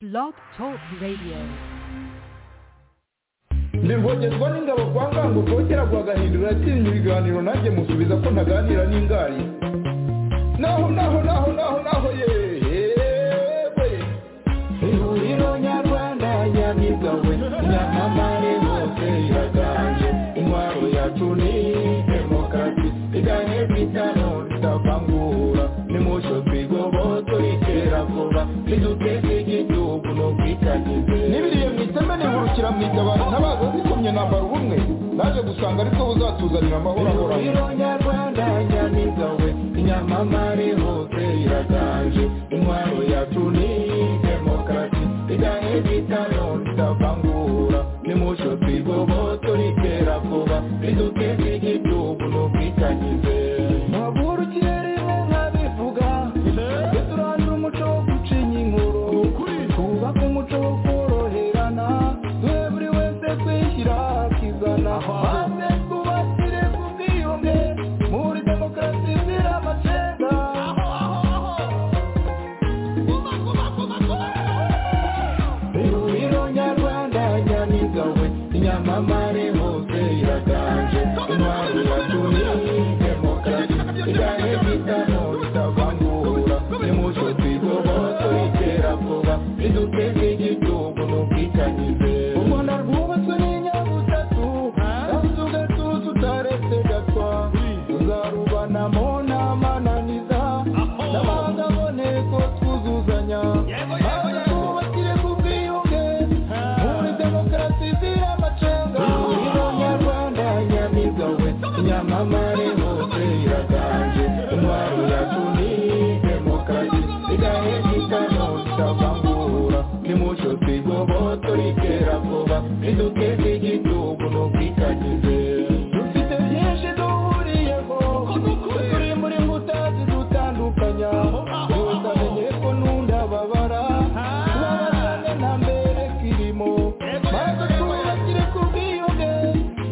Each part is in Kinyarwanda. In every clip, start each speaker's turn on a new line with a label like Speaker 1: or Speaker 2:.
Speaker 1: Blog Talk Radio.
Speaker 2: ntirwogezwa n'ingabo kwa ngango rwogera rwagahindura atinya ibiganiro nanjye musubiza ko ntaganira n'ingari naho naho naho naho naho yewe ihuriro nyarwanda nyamigawe nyamamare hose iraganje intwaro yacu ni demokarasi iganye kwitano tutavangura nimusho twigoboto ikera vuba niduteze igihugu no kwitagize n'ibiriye mwiteme nihurukira mwitabara ntabaza zikomye nambara ubumwe naje gusanga ariko buzatuzanira amahoro ahoraho nyarwanda nyamiga we inyamamare hose iraganje intwaro yacu ni demokarasi iganye kwitano tutavangura nimusho twigoboto ikera vuba niduteze igihugu no kwitagize Mwaburukiremo nkabivuga Tujye turandura umuco wo gucinya inkuru Twubake umuco wo koroherana Duhe buri wese kwishyira akizana Maze twubakire ku bwiyunge Muri demokarasi zira amacenda Ihuriro nyarwanda nyamiga we Inyamamare hose iraganje Intwaro yacu ni demokarasi Iganye kwitano bitavangura Nimucyo twigoboto itera vuba Riduteze igihugu n'ubwitanyize U Rwanda rwubatswe n'inyabutatu Kandi ugatuza utaretse gatwa Tuzarubanamo n'amananiza N'amahanga aboneko twuzuzanya Maze twubakire ku bwiyunge Muri demokarasi zira amacenga Ihuriro nyarwanda nyamiga we Nyamamare hose iraganje Intwaro yacu ni demokarasi Igahe gitano tutavangura Nimucyo twigoboto ikera vuba Riduteze igihugu n'ubwitanyize Dufite byinshi duhuriyeho Turi muri mbuta zidutandukanya Gusa menye ko nundababara Tubabarane nta mbere kirimo Maze twubakire ku bwiyunge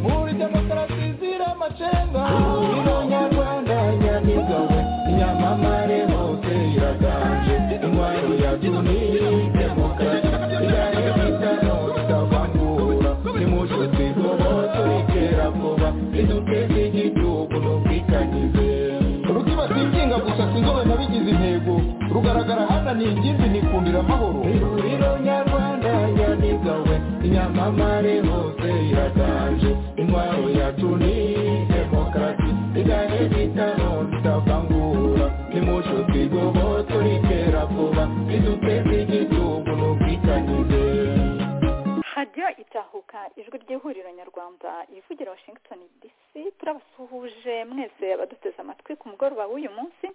Speaker 2: Muri demokarasi zira amacenga Ihuriro nyarwanda nyamiga we Nyamamare hose iraganje Intwaro yacu ni demokarasi Igahe gitano tutavangura Nimucyo twigoboto ikera vuba Riduteze igihugu n'ubwitanyize Rukibasiye inshinga gusa sinzobe nabigize intego rugaragara hana ni ingimbi nikundira amahoro ihuriro nyarwanda nyamiga we inyamamare hose iraganje intwaro yacu ni demokarasi igahe gitano tutavangura nimucyo twigoboto ikera vuba riduteze igihugu n'ubwitanyize
Speaker 3: radiyo itahuka ijwi ry'ihuriro nyarwanda ivugira washington dc turabasuhuje mwese abaduteze amatwi ku mugoroba w'uyu munsi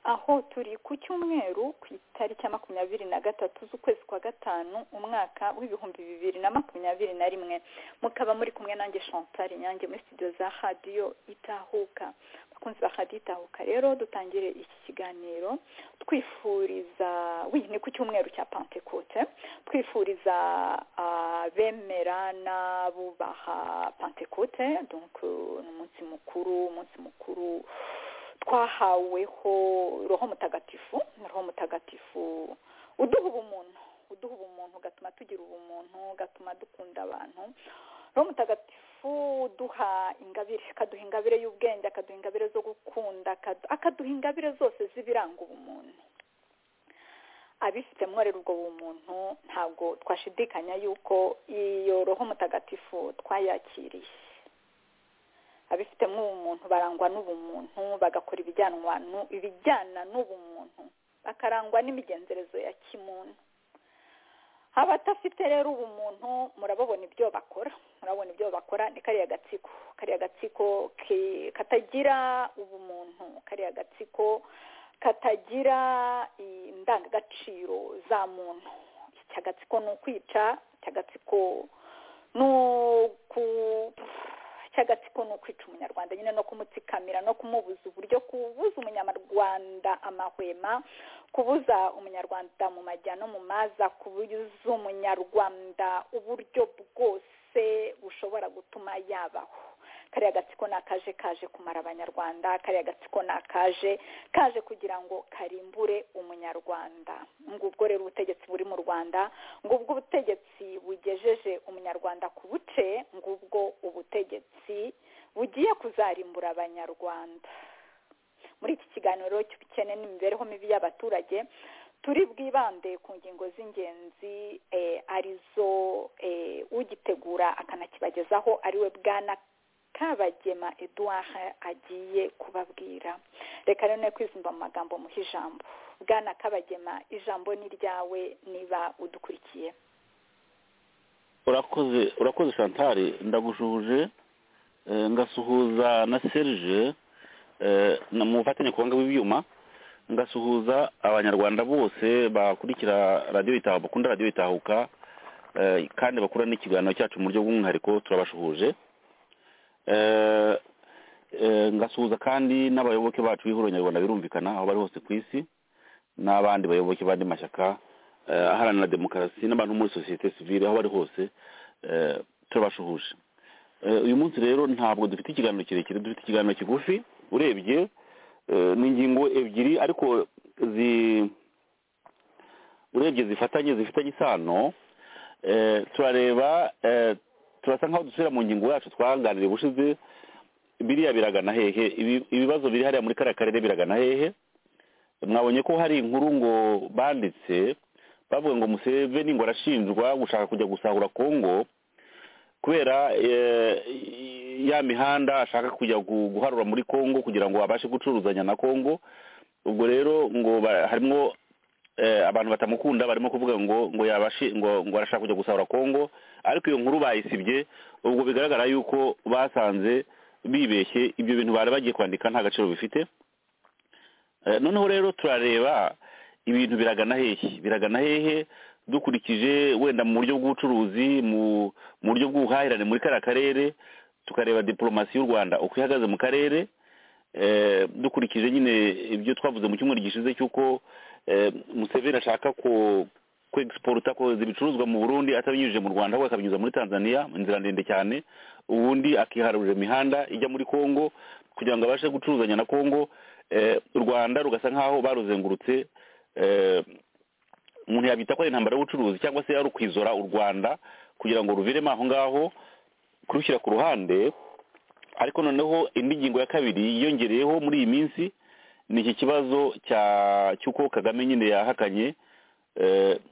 Speaker 3: aho turi ku cyumweru ku itariki ya makumyabiri na gatatu z'ukwezi kwa gatanu umwaka w'ibihumbi bibiri na makumyabiri na rimwe mukaba muri kumwe nanjye chantal inyange muri studio za radiyo itahuka abakunzi ba radiyo itahuka rero dutangire iki kiganiro twifuriza w'iyi ni ku cyumweru cya pantekote twifuriza ah, bemera n'abubaha pantekote donc euh, ni umunsi mukuru umunsi mukuru twahaweho roho mutagatifu roho mutagatifu uduha ubumuntu uduha ubumuntu ugatuma tugira ubumuntu ugatuma dukunda abantu roho mutagatifu uduha ingabire akaduha ingabire y'ubwenge akaduha ingabire zo gukunda akadu- akaduha ingabire zose z'ibiranga ubumuntu abifite mworera ubwo bumuntu ntabwo twashidikanya yuko iyo roho mutagatifu twayakiriye abifitemo ubumuntu barangwa n'ubumuntu bagakora ibijyanwa nu- ibijyana n'ubumuntu bakarangwa n'imigenzerezo ya kimuntu abatafite rero ubumuntu murababona ibyo bakora murabona ibyo bakora ni kariya gatsiko kariya gatsiko ki- katagira ubumuntu kariya gatsiko katagira indangagaciro za muntu iki gatsiko ni ukwica iki gatsiko ni uku iki gatsiko ni ukwica umunyarwanda nyine no kumutsikamira no kumubuza uburyo kubuza umunyarwanda amahwema kubuza umunyarwanda mu majya no mu maza kubuza umunyarwanda uburyo bwose bushobora gutuma yabaho kariya gatsiko ni akaje kaje kumara abanyarwanda kariya gatsiko ni akaje kaje kugira ngo karimbure umunyarwanda ngubwo rero ubutegetsi buri mu rwanda ngubwo ubutegetsi bugejeje umunyarwanda ku buce ngubwo ubutegetsi bugiye kuzarimbura abanyarwanda muri iki kiganiro cy'ubukene n'imibereho mibi y'abaturage turi bwibande ku ngingo z'ingenzi arizo ugitegura akanakibagezaho ariwe bwana kabagema eduard agiye kubabwira reka rero kwizumva mu magambo muha ijambo bwana kabagema ijambo ni ryawe niba udukurikiye
Speaker 4: urakoze urakoze shantari ndagushuje ngasuhuza na serije mu bufatanye ku buhanga bw'ibyuma ngasuhuza abanyarwanda bose bakurikira radiyo itahuka bakunda radiyo itahuka kandi bakura n'ikiganiro cyacu mu buryo bw'umwihariko turabashuhuje ngasuhuza kandi n'abayoboke bacu b'ihuriro nyarwanda birumvikana aho bari hose ku isi n'abandi bayoboke b'andi mashyaka aharanira demokarasi n'abantu muri sosiyete sivire aho bari hose turabashuhuje uyu munsi rero ntabwo dufite ikiganiro kirekire dufite ikiganiro kigufi urebye ni ingingo ebyiri ariko urebye zifatanye zifitanye isano turareba turasa nkaho dusubira mu ngingo yacu twaganiriye ubushize biriya biragana hehe ibibazo biri hariya muri kariya karere biragana hehe mwabonye ko hari inkuru ngo banditse bavuga ngo museveni ngo arashinjwa gushaka kujya gusahura kongo kubera ya mihanda ashaka kujya guharura muri congo kugira ngo abashe gucuruzanya na congo ubwo rero ngo harimo abantu batamukunda barimo kuvuga ngo ngo yabashe ngo ngo arashaka kujya gusahura congo ariko iyo nkuru bayisibye ubwo bigaragara yuko basanze bibeshye ibyo bintu bari bagiye kwandika nta gaciro bifite noneho rero turareba ibintu biragana hehe biragana hehe dukurikije wenda mu buryo bw'ubucuruzi mu buryo bw'ubuhahirane muri kariya karere tukareba diporomasi y'u rwanda uko ihagaze mu karere dukurikije nyine ibyo twavuze mu cyumweru gishize cy'uko museveni ashaka kwegisiporuta kohereza ibicuruzwa mu burundi atabinyujije mu rwanda ahubwo akabinyuza muri tanzania inzira ndende cyane ubundi akiharurira imihanda ijya muri congo kugira ngo abashe gucuruzanya na congo u rwanda rugasa nk'aho baruzengurutse umuntu yabita ko ari intambara y'ubucuruzi cyangwa se ari ukwizora u rwanda kugira ngo ruviremo aho ngaho kurushyira ku ruhande ariko noneho indi ngingo ya kabiri yiyongereyeho muri iyi minsi ni iki kibazo cy'uko kagame nyine yahakanye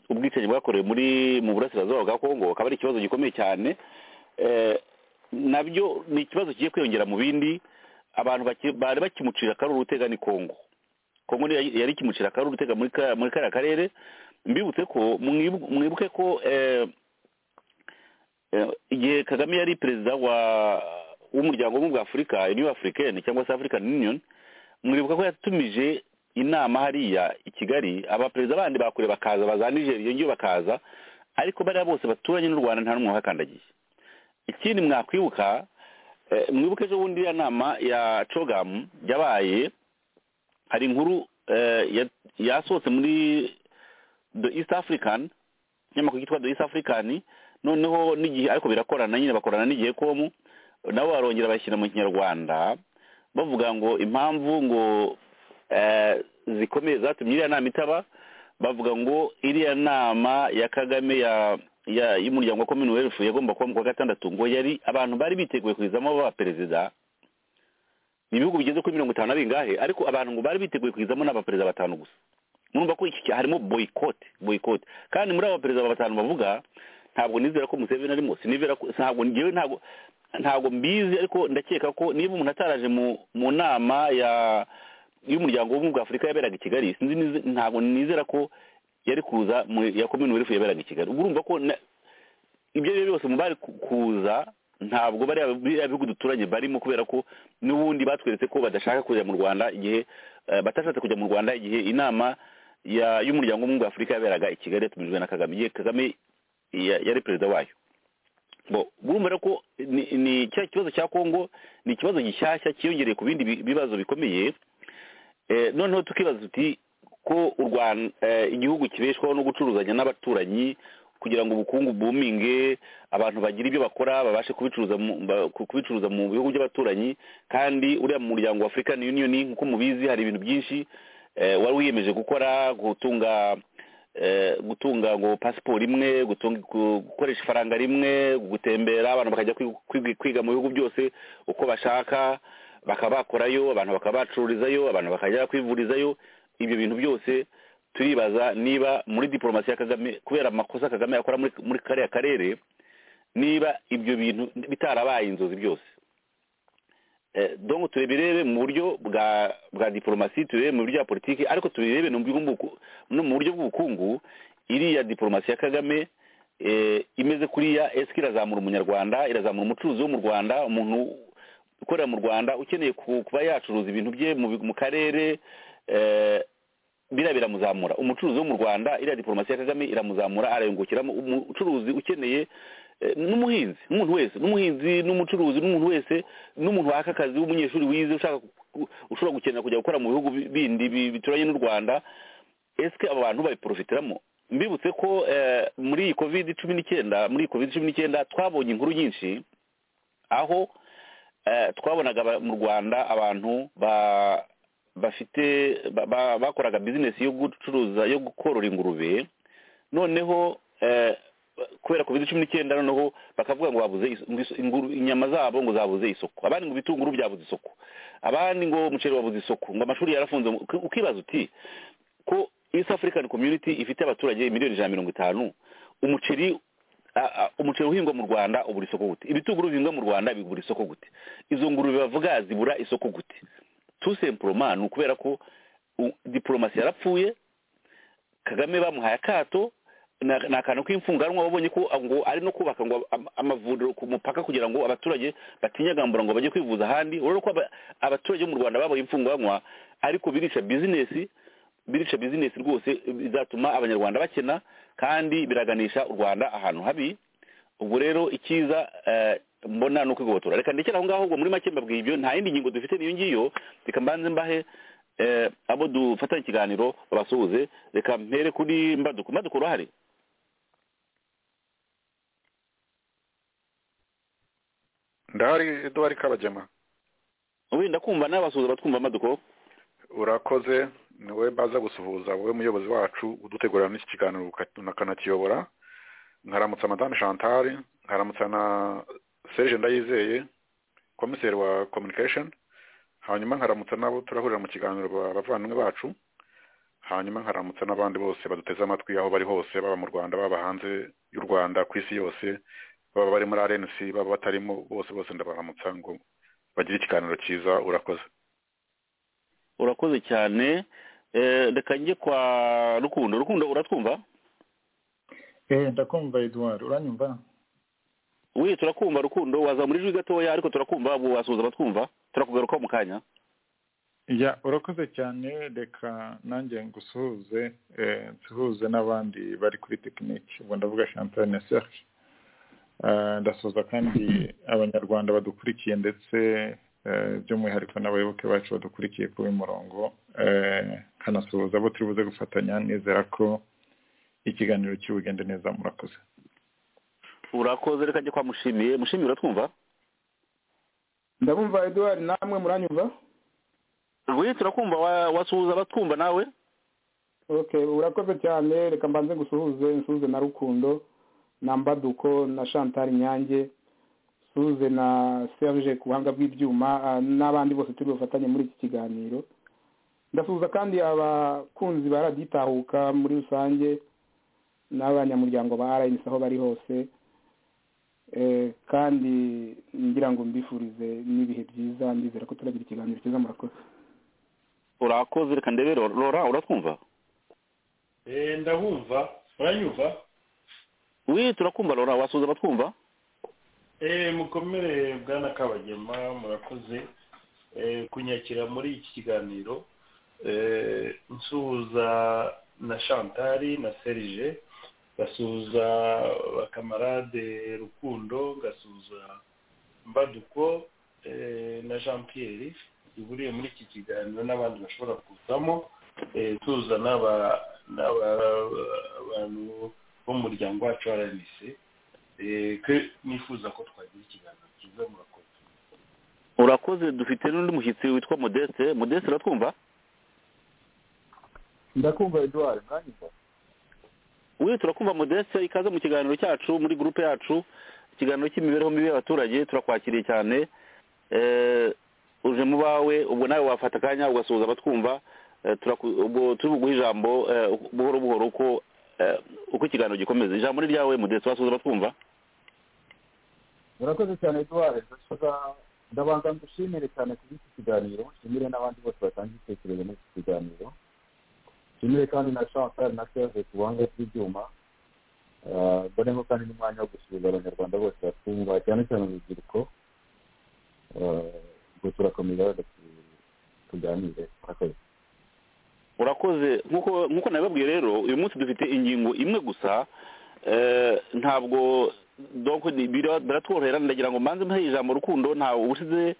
Speaker 4: ubwicanyi bwakorewe muri mu burasirazuba bwa kongo akaba ari ikibazo gikomeye cyane nabyo ni ikibazo kigiye kwiyongera mu bindi abantu bari bakimucira akaruru utega ni kongo kongo yari ikimucira akaruru utega muri kariya karere mbibutse ko mwibuke ko igihe kagame yari perezida w'umuryango w'ubumwe bwa afurika uniyo afurikeni cyangwa se afurikani union mwibuka ko yatumije inama hariya i kigali abaperezida bandi bakure bakaza baza nigeria ngiyo bakaza ariko bariya bose baturanye n'u rwanda nta n'umwe wahakandagiye ikindi mwakwibuka mwibuke ejo bundi ya nama ya cogamu yabaye hari inkuru yasohotse muri the east african inyamakuru yitwa the east african noneho n'igihe ariko birakorana nyine bakorana n'igihe komu nabo barongera bashyira mu kinyarwanda bavuga ngo impamvu ngo zikomeye zatumye iriya nama itaba bavuga ngo iriya nama ya kagame y'umuryango wa commonwealth yagomba kuba mu kwa gatandatu ngo yari abantu bari biteguye kuyizamo baba perezida ni ibihugu bigeze kuri mirongo itanu na bingahe ariko abantu ngo bari biteguye kuyizamo ni abaperezida batanu gusa murumva ko iki harimo boyikote boyikote kandi muri abo baperezida batanu bavuga ntabwo nizera ko museveni arimo sinivera ko ntabwo ngewe ntabwo ntabwo mbizi ariko ndakeka ko niba umuntu ataraje mu nama y'umuryango w'ubumwe bwa afurika yaberaga i kigali ntabwo nizera ko yari kuza ya komini werifu yaberaga i kigali urumva ko ibyo ari byo byose mu bari kuza ntabwo bariya bihugu duturanye barimo kubera ko n'ubundi batweretse ko badashaka kujya mu rwanda igihe batashatse kujya mu rwanda igihe inama y'umuryango w'ubumwe bwa afurika yaberaga i kigali yatumijwe na kagame igihe kagame yari perezida wayo burumva ko ni cya kibazo cya kongo ni ikibazo gishyashya cyiyongereye ku bindi bibazo bikomeye noneho tukibaza tuti ko igihugu kibeshwaho no gucuruzanya n'abaturanyi kugira ngo ubukungu bwuminge abantu bagire ibyo bakora babashe kubicuruza mu- ba- ku- kubicuruza mu bihugu by'abaturanyi kandi uriya mu muryango wa african union nk'uko mubizi hari ibintu byinshi eh, wari wiyemeje gukora gutunga eh, gutunga ngo pasiporo imwe gutunga- gu- gukoresha ifaranga rimwe gutembera abantu bakajya kwi- kwi- kwiga mu bihugu byose uko bashaka bakaba bakorayo abantu bakaba bacururizayo abantu bakajya kwivurizayo ibyo bintu byose turibaza niba muri diporomasi ya kagame kubera amakosa kagame akora muri muri kariya karere niba ibyo bintu bitarabaye inzozi byose Eh, donc tubirebe mu buryo bwa bwa diplomasi turebe mu buryo bwa politiki ariko tubirebe no mu buryo bw'ubuku- no mu buryo bw'ubukungu iriya diplomasi ya kagame eh, imeze kuriya esike irazamura umunyarwanda irazamura umucuruzi wo mu rwanda umuntu ukorera mu rwanda ukeneye ku- kuba yacuruza ibintu bye mu bi- mu karere eh, biriya biramuzamura umucuruzi wo mu rwanda iriya diporomasi ya kagame iramuzamura arayungukiramo umucuruzi ukeneye eh, n'umuhinzi n'umuntu wese n'umuhinzi n'umucuruzi n'umuntu wese n'umuntu waka akazi w'umunyeshuri wize ushaka ku- ushobora gukenera kujya gukora mu bihugu bi- bindi bi- bituranye n'u rwanda esike abo bantu babiporofitiramo mbibutse ko eh, muri iyi covid cumi n'icyenda muri iyi covid cumi n'icyenda twabonye inkuru nyinshi aho eh, twabonaga aba- mu rwanda abantu ba- bafite ba- ba- bakoraga bizinesi yo gucuruza yo korora ingurube noneho eh, kubera covid cumi n'icyenda noneho bakavuga ngo babuze is- ngo is- inguru- inyama zabo ngo zabuze isoko abandi ngo ibitunguru byabuze isoko abandi ngo umuceri wabuze isoko ngo amashuri yarafunze ngo- uki- ukibaza uti ko east african community ifite abaturage miliyoni ijana na mirongo itanu umuceri a- a- umuceri uhingwa mu rwanda ubura isoko gute ibitunguru bihingwa mu rwanda bigura isoko gute izo ngurube bavuga zibura isoko gute tout simplement ni ukubera ko u- diplomasi yarapfuye kagame bamuhaye akato na- ni akantu k'imfunganwa babonye ko ngo ari no kubaka ngo am- amavuriro ku mupaka kugira ngo abaturage batinyagambura ngo bajye kwivuza ahandi urabona ko aba- abaturage bo mu rwanda babaye imfunganwa ariko birisha bizinesi birisha bizinesi rwose bizatuma abanyarwanda bakena kandi biraganisha u rwanda ahantu habi ubwo rero icyiza eh, mbona ni ukwigobotora reka ndekere aho ngaho ubwo muri make mbabwiye ibyo nta yindi ngingo dufite niyo ngiyo reka mbanze mbahe eh, abo dufatanye ikiganiro babasuhuze reka mpere kuri mbaduko mbaduko urahari
Speaker 5: ndahari eduwari kabagema
Speaker 4: wenda kumva nawe basuhuza batwumva mbaduko
Speaker 5: urakoze ni wowe mbaza gusuhuza wowe muyobozi wacu udutegurira n'iki kiganiro uka- ukanakiyobora nkaramutsa madame chantal nkaramutsa na serge ndayizeye komiseri wa communication hanyuma nkaramutsa n'abo turahurira mu kiganiro ba- bavandimwe bacu hanyuma nkaramutsa n'abandi bose baduteze amatwi aho bari hose baba mu rwanda baba hanze y'u rwanda ku isi yose baba bari muri rnc baba batarimo bose bose ndabaramutsa ngo bagire ikiganiro cyiza urakoze
Speaker 4: urakoze cyane Eh, reka njye kwa rukundo rukundo uratwumva
Speaker 6: eh ndakumva Edouard uranyumva
Speaker 4: wi turakumva rukundo waza muri jwi gatoya ariko turakumva ubu wasuhuza batwumva turakugarukaho mu kanya
Speaker 6: ya urakoze cyane reka nanjye ngusuhuze eh, nsuhuze n'abandi bari kuri tekiniki ubwo ndavuga champagne na serge Eh, ndasuhuza kandi abanyarwanda badukurikiye ndetse eh, by'umwihariko n'abayoboke bacu badukurikiye kuri uyu murongo eh, nkanasuhuza abo turi buze gufatanya nizera ko ikiganiro kiri bugende neza murakoze
Speaker 4: urakoze reka njye kwa mushimiye mushimiye uratwumva
Speaker 2: ndabumva eduwari namwe muranyumva
Speaker 4: wi turakumva wa- wasuhuza batwumva nawe
Speaker 2: okay urakoze cyane reka mbanze ngusuhuze nsuhuze na rukundo na mbaduko na chantal nyange nsuhuze na serge ku buhanga bw'ibyuma ah, n'abandi bose turi bufatanye muri iki kiganiro ndasuhuza kandi abakunzi ba radiyo itahuka muri rusange n'abanyamuryango ba rnc aho bari hose Eh, kandi ngira ngo mbifurize n'ibihe byiza ndizera ko turagira ikiganiro cyiza murakoze
Speaker 4: urakoze reka ndebe Ro- rora uratwumva
Speaker 7: Eh, ndabumva uranyumva
Speaker 4: wi turakumva rora wasuhuza batwumva
Speaker 7: Eh, mukomere bwana kabagema murakoze Eh, kunyakira muri iki kiganiro Eh, nsuhuza na chantari na serge ngasuhuza bakamarade rukundo ngasuhuza mbaduko eh, na jean pierre ihuriye muri iki kiganiro n'abandi bashobora kuzamo Eh, tuza n'aba n'aba- abantu bo mu muryango wacu wa rnc nifuza ko twagira ikiganiro cyiza murakoze
Speaker 4: urakoze dufite n'undi mushyitsi witwa modeste modeste uratwumva
Speaker 8: ndakumva eduard mwanyumva
Speaker 4: we turakumva modeste ikaze mu kiganiro cyacu muri gurupe yacu ikiganiro cy'imibereho mibi y'abaturage turakwakiriye cyane Eh, uje mu bawe ubwo nawe wafata akanya ugasuhuza abatwumva Eh, turaku- ubwo turi buguhe ijambo eh, buhoro buhoro uko eh, uko ikiganiro gikomeza ijambo ni ryawe modeste wasuhuza abatwumva
Speaker 8: murakoze cyane eduard ndashaka ndabanza ngushimire cyane kuri iki kiganiro nshimire n'abandi bose batanga ibitekerezo muri iki kiganiro nshimire kandi na chantal na serge ku buhanga bw'ibyuma Ah, mbonemo kandi n'umwanya wo gusuhuza abanyarwanda bose batwumva cyane cyane urubyiruko Ah, ubwo turakomeza rero tu- tuganire murakoze
Speaker 4: urakoze nkuko nkuko nabibabwiye rero uyu munsi dufite ingingo imwe gusa eh, ntabwo donc ni- bira- biratworohera ndagira ngo mbanze muhe ijambo rukundo ntawe ubushize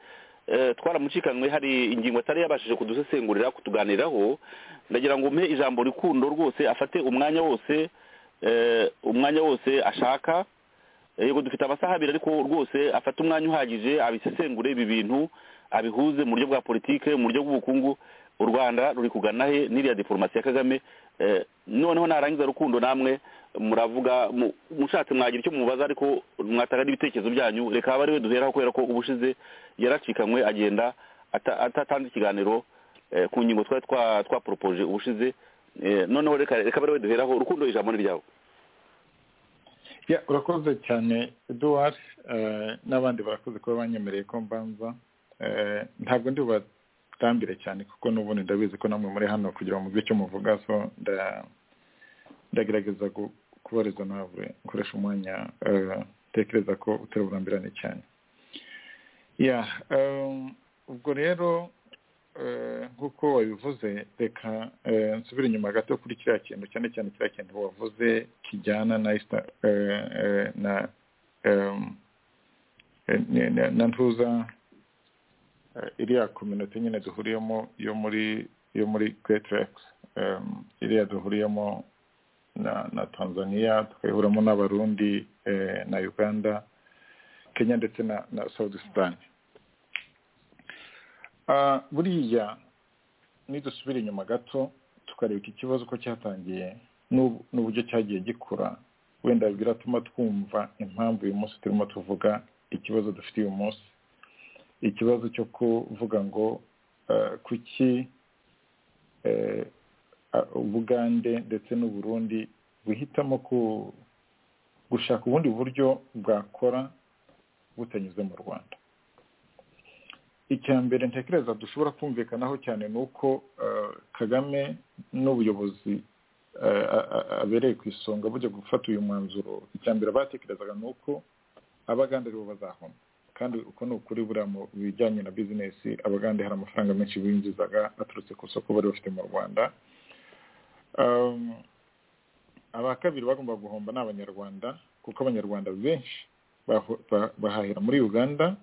Speaker 4: eh, twaramucikanwe hari ingingo atari yabashije kudusesengurira kutuganiraho ndagira ngo muhe ijambo rukundo rwose afate umwanya wose eh, umwanya wose ashaka Eh, yego dufite amasaha abiri ariko rwose afata umwanya uhagije abisesengure ibi bintu abihuze mu buryo bwa politike mu buryo bw'ubukungu u rwanda ruri kugana he n'iriya diporomasi ya kagame Eh, noneho narangiza rukundo namwe muravuga mu- mushatse mwagira icyo mubaza ariko mwatanga n'ibitekerezo byanyu reka abe ariwe duheraho kubera ko ubushize yaracikanwe agenda ata- atatanze ikiganiro eh, ku ngingo twari twa- twaporopoje ubushize Eh, noneho reka reka abe ariwe duheraho rukundo ijambo ni ryawe
Speaker 6: Ya, urakoze cyane eduard eh, n'abandi barakoze kuba banyemereye ko mbanza Eh, ntabwo ndi bubatambire cyane kuko n'ubundi ndabizi ko namwe muri hano kugira ngo muzi icyo muvuga so nda- ndagerageza gu- kubariza nawe nkoresha umwanya eh, ntekereza ko utari burambirane cyane ya em, ubwo rero eh, nk'uko wabivuze reka eh, nsubire inyuma gato kuri kiriya kintu cyane cyane kiriya kintu wavuze kijyana na isita eh, eh, na em, eh, ni- ni- na ntuza eh, iriya kominote nyine duhuriyemo yo muri yo muri greatrex iriya duhuriyemo na na tanzania tukayihuramo n'abarundi eh, na uganda kenya ndetse na na south sudan Ah, buriya nidusubira inyuma gato tukareba iki kibazo uko cyatangiye n'ubu- n'uburyo cyagiye gikura wenda biratuma twumva impamvu uyu munsi turimo tuvuga ikibazo dufite uyu munsi ikibazo cyo kuvuga ngo eh, kuki eh, ah, ubugande ndetse n'uburundi buhitamo ku- gushaka ubundi buryo bwakora butanyuze mu rwanda icya mbere ntekereza dushobora kumvikanaho cyane ni uko eh, kagame n'ubuyobozi eh, a- a- abereye ku isonga bujya gufata uyu mwanzuro icya mbere batekerezaga ni uko abagande aribo bazahomba kandi uko ni ukuri buriya mu bijyanye na bizinesi abagande hari amafaranga menshi binjizaga aturutse ku isoko bari bafite mu rwanda Um, aba kabiri bagomba guhomba ni abanyarwanda kuko abanyarwanda benshi baho- ba- bahahira muri uganda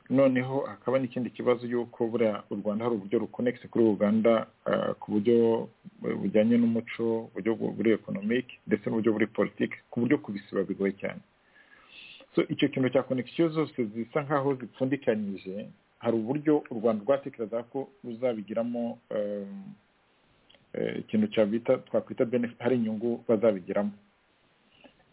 Speaker 6: noneho hakaba n'ikindi kibazo y'uko buriya u rwanda hari uburyo rukonegise kuri uganda ah, ku buryo bujyanye n'umuco uburyo bu- buri ekonomike ndetse n'uburyo buri politike ku buryo kubisiba bigoye cyane so icyo kintu cya konegisiyo zose zisa nk'aho zipfundikanyije hari uburyo u rwanda rwatekereza ko ruzabigiramo em, eh, ikintu cyabita twakwita benefit hari inyungu bazabigiramo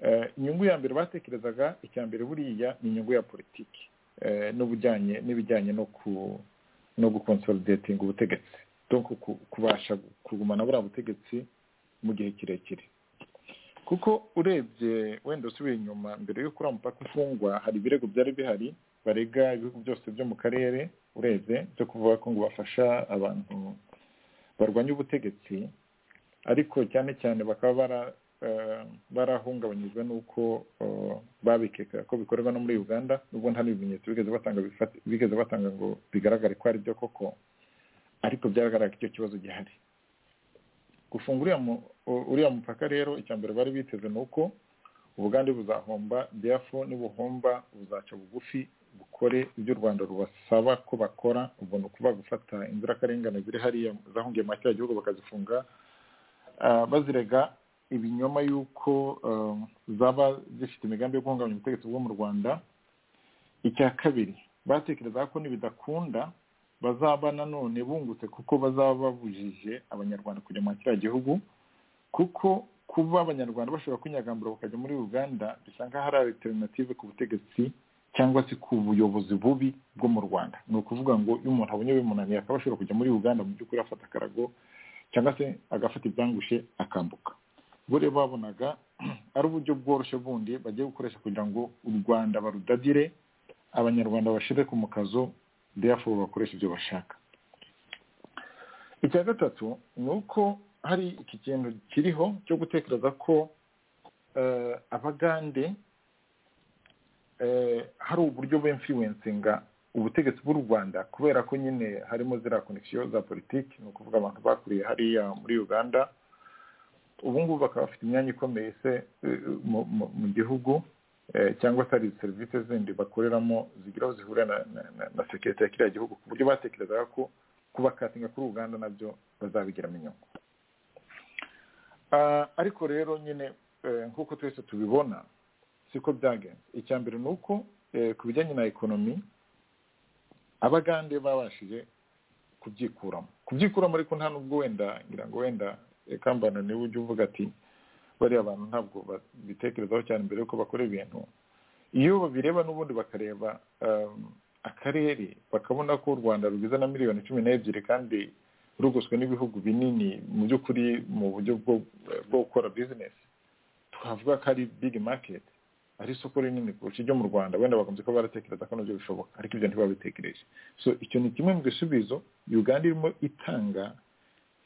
Speaker 6: Eh, inyungu ya mbere batekerezaga icya mbere buriya ni inyungu ya politiki eh, n'ubujyanye n'ibijyanye no ku no gukonsolidatinga ubutegetsi donc ku- kubasha kugumana buriya butegetsi mu gihe kirekire kuko urebye wenda usubiye inyuma mbere y'uko uriya mupaka ufungwa hari ibirego byari bihari barega ibihugu byose byo mu karere urebye byo kuvuga ko ngo bafasha abantu barwanya ubutegetsi ariko cyane cyane bakaba bara eh, barahungabanyijwe n'uko eh, babikekaga ko bikorwa no muri uganda nubwo nta n'ibimenyetso bigeze batanga bifati- bigeze batanga ngo bigaragare ko ari byo koko ariko byagaragara ko icyo kibazo gihari gufunga uriya mu- u- uriya mupaka rero icya mbere bari biteze ni uko ubugande buzahomba therefore nibuhomba buzaca bugufi bukore ibyo u rwanda rubasaba ko bakora ubona kuba gufata inzirakarengane ziri hariya zahungiye muri kiriya gihugu bakazifunga ah, bazirega ibinyoma y'uko um, zaba zifite imigambi yo guhungabanya ubutegetsi bwo mu rwanda icya kabiri batekereza ko nibidakunda bazaba nanone bungutse kuko bazaba babujije abanyarwanda kujya muri kiriya gihugu kuko kuba abanyarwanda bashobora kwinyagambura bakajya muri uganda bisa nk'aho ari alternative ku butegetsi cyangwa se ku buyobozi bubi bwo mu rwanda ni ukuvuga ngo iyo umuntu abonye bimunaniye akaba ashobora kujya muri uganda mu by'ukuri afata akarago cyangwa se agafata ibyangushe akambuka bo rero babonaga ari uburyo bworoshye bundi bagiye gukoresha kugira ngo u rwanda barudadire abanyarwanda bashyire ku mukazo therefore bakoresha ibyo bashaka icya gatatu ni uko hari iki kintu kiriho cyo gutekereza ko abagande hari uburyo bw'imfiwensinga ubutegetsi bw'u rwanda kubera ko nyine harimo ziriya konegisiyo za politiki ni ukuvuga abantu bakuriye hariya muri uganda ubu ngubu bakaba bafite imyanya ikomeye se mu gihugu cyangwa se hari serivisi zindi bakoreramo zigira aho zihurira na sekirite ya kiriya gihugu ku buryo batekerezaga ko kubakatinga kuri uganda nabyo bazabigiramo inyungu ariko rero nyine nk'uko twese tubibona siko byagenze icya mbere ni uko ku bijyanye na ekonomi abagande babashije kubyikuramo kubyikuramo ariko nta nubwo wenda ngira ngo wenda kambana niwe ujya uvuga ati bariya abantu ntabwo babitekerezaho cyane mbere yuko bakora ibintu iyo babireba n'ubundi bakareba akarere bakabona ko u rwanda rugize na miliyoni cumi n'ebyiri kandi rugoswe n'ibihugu binini mu by'ukuri mu buryo bwo gukora bizinesi twavuga ko ari bigi maketi ari isoko rinini kurusha iryo mu rwanda wenda bakunze kuba baratekereza ko nabyo bishoboka ariko ibyo ntibabitekereje so icyo ni kimwe mu bisubizo uganda irimo itanga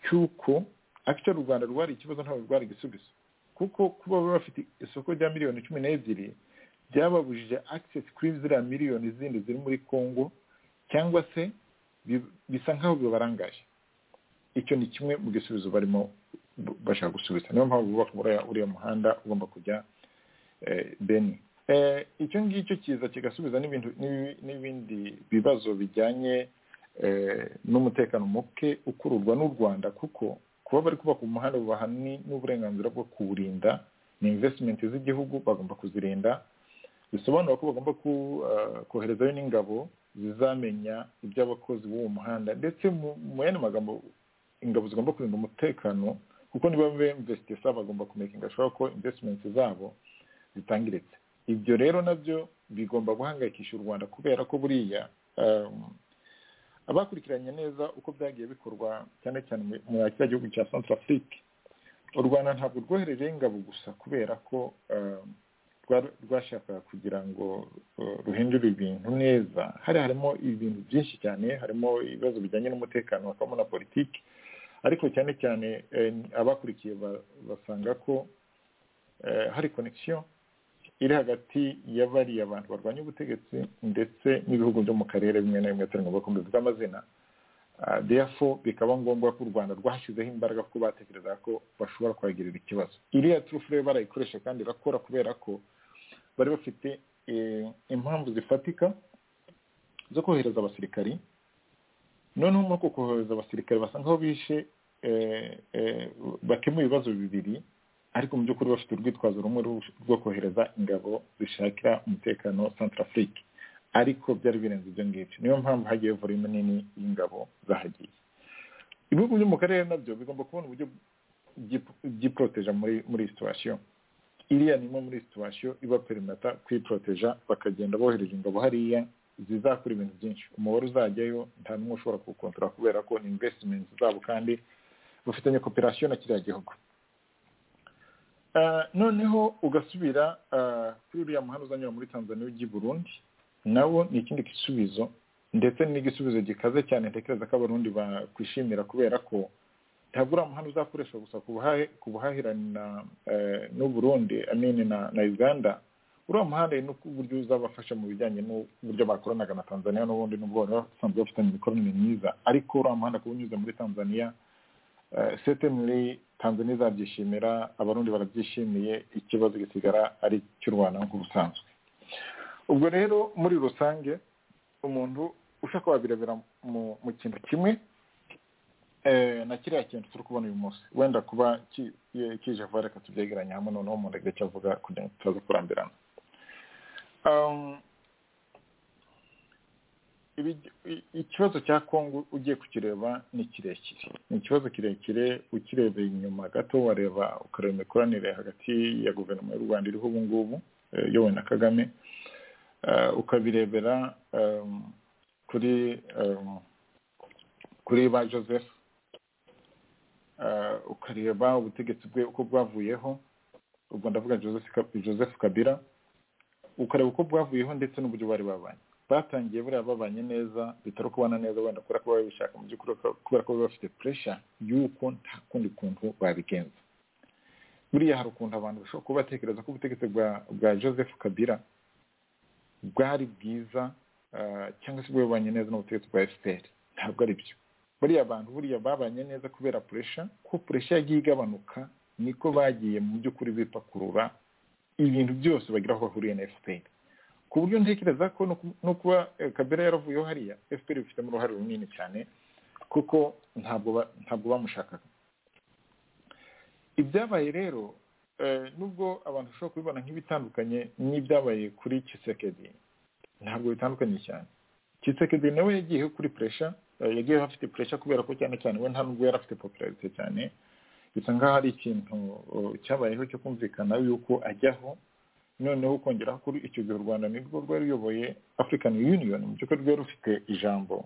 Speaker 6: cy'uko akica u rwanda rwari ikibazo ntabwo rwari igisubizo kuko kuba bafite isoko rya miliyoni cumi n'ebyiri byababujije akisesi kuri ziriya miliyoni zindi ziri muri congo cyangwa se bisa nk'aho bibarangaje icyo ni kimwe mu gisubizo barimo bashaka gusubiza niyo mpamvu bubaka uriya muhanda ugomba kujya beni icyo ngicyo kiza kigasubiza n'ibindi bibazo bijyanye n'umutekano muke ukururwa n'u rwanda kuko kuba bari kubaka umuhanda bubaha n'uburenganzira bwo kuwurinda ni invesitimenti z'igihugu bagomba kuzirinda bisobanura ko bagomba koherezayo n'ingabo zizamenya iby'abakozi b'uwo muhanda ndetse mu yandi magambo ingabo zigomba kurinda umutekano kuko niba bemvesite sa bagomba kumekinga ashobora ko invesitimenti zabo zitangiritse ibyo rero nabyo bigomba guhangayikisha u rwanda kubera ko buriya abakurikiranye neza uko byagiye bikorwa cyane cyane mu kiriya gihugu cya Centrafrique u rwanda ntabwo rwoherejeho ingabo gusa kubera ko rwashakaga kugira ngo ruhindure ibintu neza hari harimo ibintu byinshi cyane harimo ibibazo bijyanye n'umutekano hakabamo na politiki ariko cyane cyane abakurikiye basanga ko hari konegisiyo iri hagati ya bariya abantu barwanya ubutegetsi ndetse n'ibihugu byo mu karere bimwe na bimwe atari ngombwa ko mbivuga amazina deyafo bikaba ngombwa ko u rwanda rwashyizeho imbaraga kuko batekereza ko bashobora kuhagirira ikibazo iriya turufu rero barayikoresha kandi irakora kubera ko bari bafite impamvu zifatika zo kohereza abasirikari noneho muri uko kohereza abasirikari basa nkaho bishe bakemura ibibazo bibiri ariko mu by'ukuri bafite urwitwazo rumwe rwo kohereza ingabo zishakira umutekano Centrafrique ariko byari birenze ibyo ngibyo niyo mpamvu hagiye volume nini y'ingabo zahagiye ibihugu byo mu karere nabyo bigomba kubona uburyo byiporoteja muri muri situwasiyo iriya ni imwe muri situwasiyo iba perimata kwiporoteja bakagenda bohereje ingabo hariya zizakora ibintu byinshi umubare uzajyayo nta n'umwe ushobora kuwukontorora kubera ko ni invesitimenti zabo kandi bafitanye koperasiyo na kiriya gihugu noneho ugasubira kuri uriya muhanda uzanyura muri tanzania ujya i burundi nawo ni ikindi gisubizo ndetse n'igisubizo gikaze cyane ntekereza ko abarundi bakwishimira kubera ko ntabwo uriya muhanda uzakoreshwa gusa ku buhahirane n'u burundi amini na uganda uriya muhanda ni uburyo uzabafasha mu bijyanye n'uburyo bakoranaga na tanzania n'ubundi n'ubwo bari basanzwe bafitanye imikoranire myiza ariko uriya muhanda kuba unyuze muri tanzania setemuri tanzania izabyishimira abarundi barabyishimiye ikibazo gisigara ari icy'u rwanda nk'uko busanzwe ubwo rero muri rusange umuntu ushaka wabirebera mu kintu kimwe eh, na kiriya kintu turi kubona uyu munsi wenda kuba ki- eh, kije vuba reka tubyegeranye hamwe noneho umuntu agahita icyo avuga kugira ngo tutaza kurambirana Um, ibi- i- ikibazo cya kongo ugiye kukireba ni kirekire ni ikibazo kirekire ukirebeye inyuma gato wareba ukareba imikoranire hagati ya guverinoma y'u rwanda iriho ubu ngubu eh, iyobowe na kagame Eh, ukabirebera um, kuri um, kuri ba joseph Eh, ukareba ubutegetsi bwe uko bwavuyeho ubwo ndavuga joseph Ka- joseph kabira ukareba uko bwavuyeho ndetse n'uburyo bari babanye batangiye buriya babanye neza bitari kubana neza wenda kubera ko babishaka mu by'ukuri kubera ko bari bafite puresha y'uko nta kundi kuntu babigenza buriya hari ukuntu abantu bashobora kuba batekereza ko ubutegetsi bwa bwa joseph kabira bwari bwiza ah, cyangwa se bwabanye neza n'ubutegetsi bwa fpr ntabwo ari byo buriya abantu buriya babanye neza kubera puresha ko puresha yagiye igabanuka niko bagiye mu by'ukuri bipakurura ibintu byose bagira aho bahuriye na fpr ku buryo ntekereza ko no ku- no kuba eh, kabera yaravuyeho hariya fpr bifitemo uruhare runini cyane kuko ntabwo ba- ntabwo bamushakaga ibyabaye rero eh, nubwo abantu bashobora kubibona nk'ibitandukanye n'ibyabaye kuri kisekedi ntabwo bitandukanye cyane kisekedi nawe yagiyeho kuri puresha yagiye afite puresha kubera ko cyane cyane we nta nubwo yari afite popularite cyane bisa nkaho hari ikintu uh, cyabayeho cyo kumvikana yuko ajyaho noneho kongeraho kuri icyo gihe u rwanda nirwo rwari ruyoboye african union mu by'ukuri rwari rufite ijambo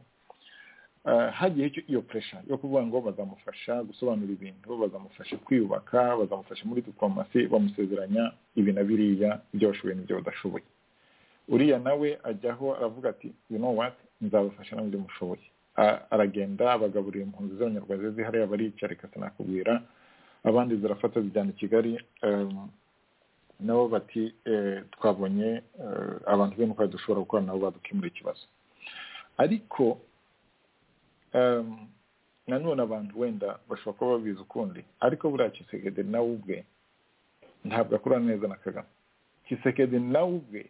Speaker 6: Uh, hagiyeho icyo- iyo puresha yo kuvuga ngo bazamufasha gusobanura ibintu bazamufasha kwiyubaka bazamufasha muri diplomasi bamusezeranya ibi na biriya ibyo bashoboye n'ibyo badashoboye uriya nawe ajyaho aravuga ati you know what nzabafasha n'ibyo mushoboye A- aragenda abagaburira impunzi z'abanyarwanda zizi hariya barica reka sinakubwira abandi zirafata zijyana i kigali um, nabo bati eh, twabonye eh, abantu bene uko dushobora gukora nabo badukemura ikibazo ariko um, nanone abantu wenda bashobora kuba babizi ukundi ariko buriya kisekedi nawe ubwe ntabwo akura neza na kagame kisekedi nawe ubwe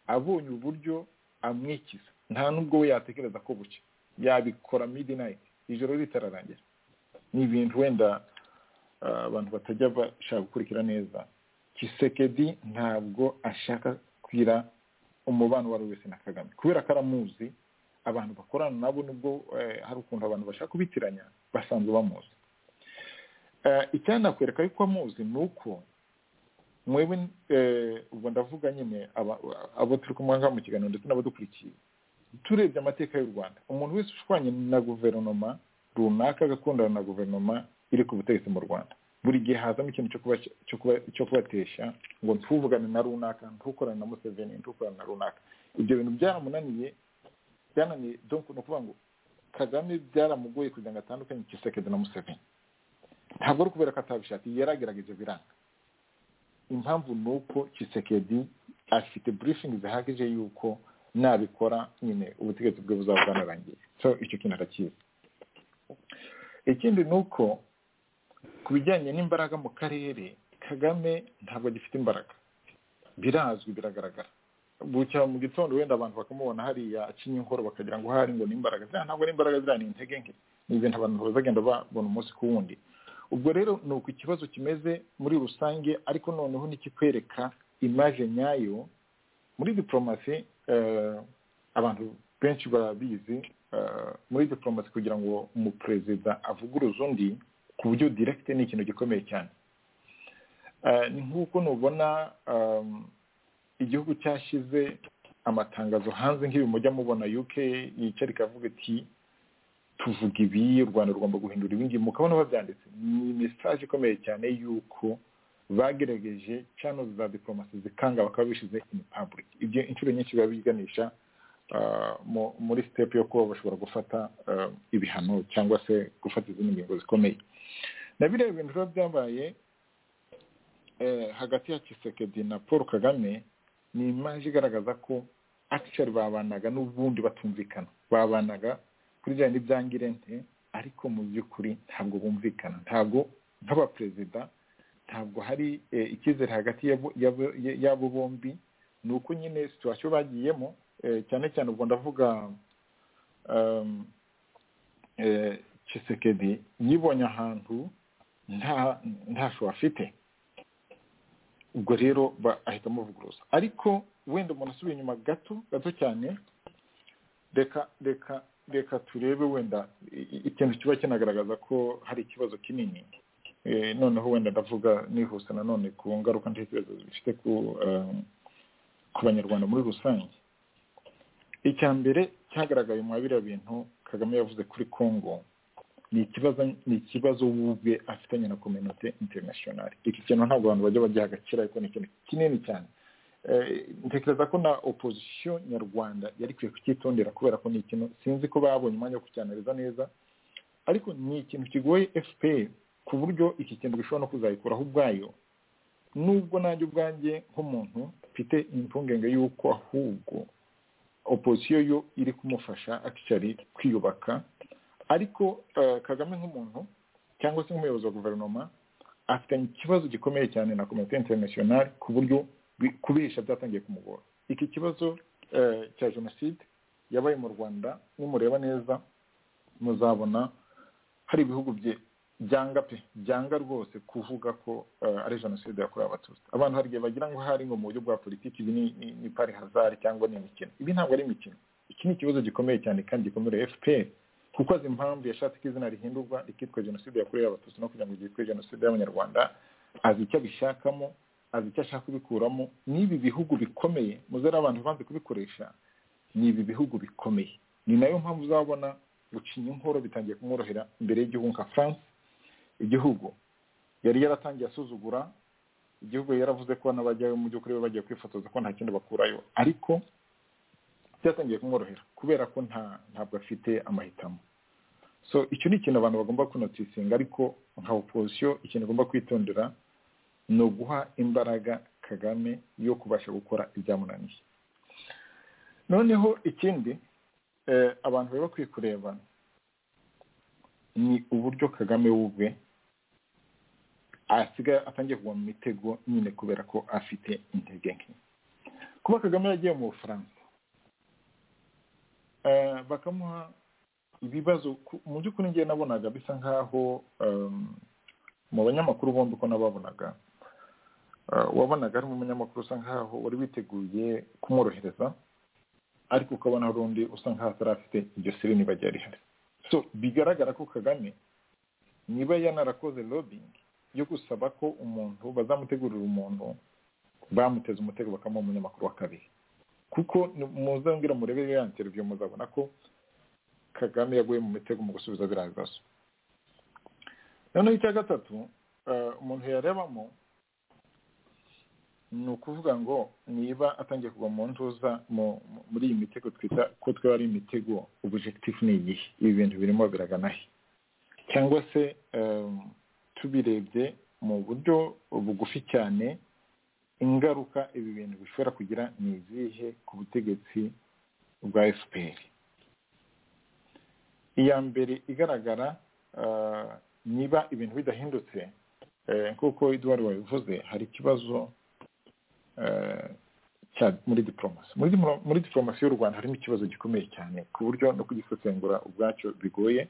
Speaker 6: abonye uburyo amwikiza nta n'ubwo we yatekereza ko buke yabikora midnight ijoro ritararangira ni ibintu wenda ah, abantu batajya bashaka gukurikira neza kisekedi ntabwo ashaka kwira umubano uwo ari we wese na kagame kubera ko aramuzi abantu bakorana nabo nubwo eh, hari ukuntu abantu bashaka kubitiranya basanzwe bamuzi Eh, icyanakwereka yuko amuzi ni uko mwewe eh, ubwo ndavuga nyine aba- abo turi kumwe ngaha mu kiganiro ndetse n'abadukurikiye turebye amateka y'u rwanda umuntu wese ushwanye na guverinoma runaka agakundana na guverinoma iri ku butegetsi mu rwanda buri gihe hazamo ikintu cyo kuba cyo kuba cyo kubatesha ngo ntuvugane na runaka ntukorane na museveni ntukorane na runaka ibyo bintu byaramunaniye byananiye donc ni ukuvuga ngo kagame byaramugoye kugira ngo atandukanye kisekedi na museveni ntabwo ari ukubera ko atabishakiye yaragerageje biranga impamvu ni uko kisekedi afite briefing zihagije yuko nabikora nyine ubutegetsi bwe buzaba bwanarangiye so icyo kintu arakizi ikindi ni uko ku bijyanye n'imbaraga mu karere kagame ntabwo agifite imbaraga birazwi biragaragara bucya mu gitondo wenda abantu bakamubona hariya acinye inkoro bakagira ngo hari ngo n'imbaraga ziriya ntabwo ari imbaraga ziriya ni intege nke ni ibintu abantu bazagenda babona umunsi ku wundi ubwo rero ni uko ikibazo kimeze muri rusange ariko noneho nikikwereka imaje nyayo muri diporomasi eh, abantu benshi barabizi eh, muri diporomasi kugira ngo umuperezida avuguruze undi ku buryo direkite ni ikintu gikomeye cyane Eh, ni nk'uko nubona um, igihugu cyashyize amatangazo hanze nk'ibi mujya mubona uk yicara ikavuga iti tuvuga ibi u rwanda rugomba guhindura ibingibi mukabona babyanditse ni mesaje ikomeye cyane y'uko bagerageje channels za diplomasi zikanga bakaba bishyize in public ibyo inshuro nyinshi biba biganisha ah, mu- muri step yo kuba bashobora gufata ah, ibihano cyangwa se gufata izindi ngingo zikomeye na biriya bintu biba byabaye eh, hagati ya kisekedi na paul kagame ni imaje igaragaza ko akishari babanaga n'ubundi batumvikana babanaga kuri bijyanye n'ibyangirente ariko mu by'ukuri ntabwo bumvikana ntabwo nk'abaperezida ntabwo hari eh, icyizere hagati yabo- yabo- y'abo bombi ni uko nyine situwasiyo bagiyemo eh, cyane cyane ubwo ndavuga um, eh, kisekedi yibonye ahantu nta ntasho afite ubwo rero ahita amuvuguruza ariko wenda umuntu asubiye inyuma gato gato cyane reka reka reka turebe wenda ikintu kiba kinagaragaza ko hari ikibazo kinini noneho wenda ndavuga nihuse nanone ku ngaruka ntekerezo zifite ku banyarwanda muri rusange icya mbere cyagaragaye muri biriya bintu kagame yavuze kuri congo ni ikibazo ni ikibazo ubwe afitanye na kominote interinasiyonari iki kintu ntabwo abantu bajya bagiha agaciro ariko ni ikintu kinini cyane ntekereza ko na opozisiyo nyarwanda yari ikwiye kucyitondera kubera ko ni ikintu sinzi ko babonye umwanya wo kucyanariza neza ariko ni ikintu kigoye fpr ku buryo iki kintu gishobora no kuzayikuraho ubwayo nubwo nanjye ubwanjye nk'umuntu mfite impungenge y'uko ahubwo opozisiyo yo iri kumufasha akicari kwiyubaka ariko kagame nk'umuntu cyangwa se nk'umuyobozi wa guverinoma afitanye ikibazo gikomeye cyane na komite interinasiyonari ku buryo kubesha byatangiye kumugora iki kibazo cya jenoside yabaye mu rwanda nimureba neza muzabona hari ibihugu bye byanga pe byanga rwose kuvuga ko ari jenoside yakorewe abatutsi abantu hari igihe bagira ngo hari ngo mu buryo bwa politiki ibi ni pari hazari cyangwa ni imikino ibi ntabwo ari imikino iki ni ikibazo gikomeye cyane kandi gikomereye fpr kuko azi impamvu yashatse ko izina rihindurwa rikitwa jenoside yakorewe abatutsi no kugira ngo ryitwe jenoside y'abanyarwanda azi icyo abishakamo azi icyo ashaka kubikuramo n'ibi bihugu bikomeye muzere abantu banze kubikoresha ni ibi bihugu bikomeye ni nayo mpamvu uzabona gucinya inkoro bitangiye kumworohera imbere y'igihugu nka france igihugu yari yaratangiye asuzugura igihugu yaravuze ko n'abajyayo mu by'ukuri bagiye kwifotoza ko nta kindi bakurayo ariko byatangiye kumworohera kubera ko nta ntabwo afite amahitamo so icyo ni ikintu abantu bagomba kunotisinga ariko nka opozisiyo ikintu igomba kwitondera ni uguha imbaraga kagame yo kubasha gukora ibyamunaniye noneho ikindi abantu bari bakwiye kureba ni uburyo kagame w'ubwe asigaye atangiye kugwa mu mitego nyine kubera ko afite intege nke kuba kagame yagiye mu bufaransa bakamuha ibibazo mu by'ukuri ngiye nabonaga bisa nk'aho mu banyamakuru bombi ko nababonaga wabonaga ari umunyamakuru usa nk'aho wari witeguye kumworohereza ariko ukabona hari undi usa nk'aho atari afite iryo sirini bajya rihari so bigaragara ko kagame niba yanarakoze lobbying yo gusaba ko umuntu bazamutegurira umuntu bamuteze umutego bakamuha umunyamakuru wa kabiri kuko muzambwira murebe ya interiviyo muzabona ko kagame yaguye mu mitego mu gusubiza biriya bibazo noneho icya gatatu umuntu yarebamo ni ukuvuga ngo niba atangiye kugwa mu ntuza muri iyi mitego twita ko twaba ari imitego ubujegitifu ni igihe ibi bintu birimo biragana he cyangwa se tubirebye mu buryo bugufi cyane ingaruka ibi bintu bishobora kugira ni izihe ku butegetsi bwa fpr iya mbere igaragara niba ibintu bidahindutse nk'uko eduard wabivuze hari ikibazo muri diporomasi muri diporomasi y'u rwanda harimo ikibazo gikomeye cyane ku buryo no kugisesengura ubwacyo bigoye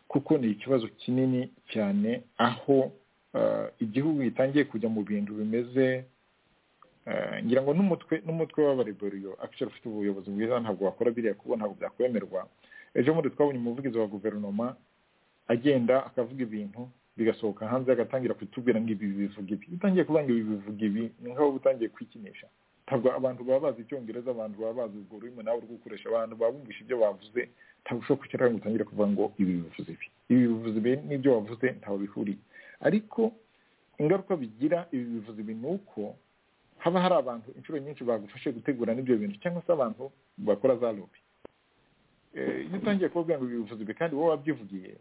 Speaker 6: kuko ni ikibazo kinini cyane aho igihugu gitangiye kujya mu bintu bimeze ngira ngo n'umutwe n'umutwe w'abareberiyo akishoro ufite ubuyobozi bwiza ntabwo wakora biriya kubo ntabwo byakwemerwa ejo bundi twabonye umuvugizi wa guverinoma agenda akavuga ibintu bigasohoka hanze agatangira kutubwira ngo ibi bivuga ibi utangiye kuvuga ngo ibi bivuga ibi ni nk'aho utangiye kwikinisha ntabwo abantu baba bazi icyongereza abantu baba bazi urwo rurimi nawe uri gukoresha abantu baba bumvisha ibyo bavuze ntabwo ushobora kwicara ngo utangire kuvuga ngo ibi bivuze ibi ibi bivuze ibi n'ibyo wavuze ntaho bihuriye ariko ingaruka bigira ibi bivuze ibi ni uko haba hari abantu inshuro nyinshi bagufashe gutegura n'ibyo bintu cyangwa se abantu bakora za lobi iyo utangiye kubabwira ngo ibi bivuze ibi kandi wowe wabyivugiye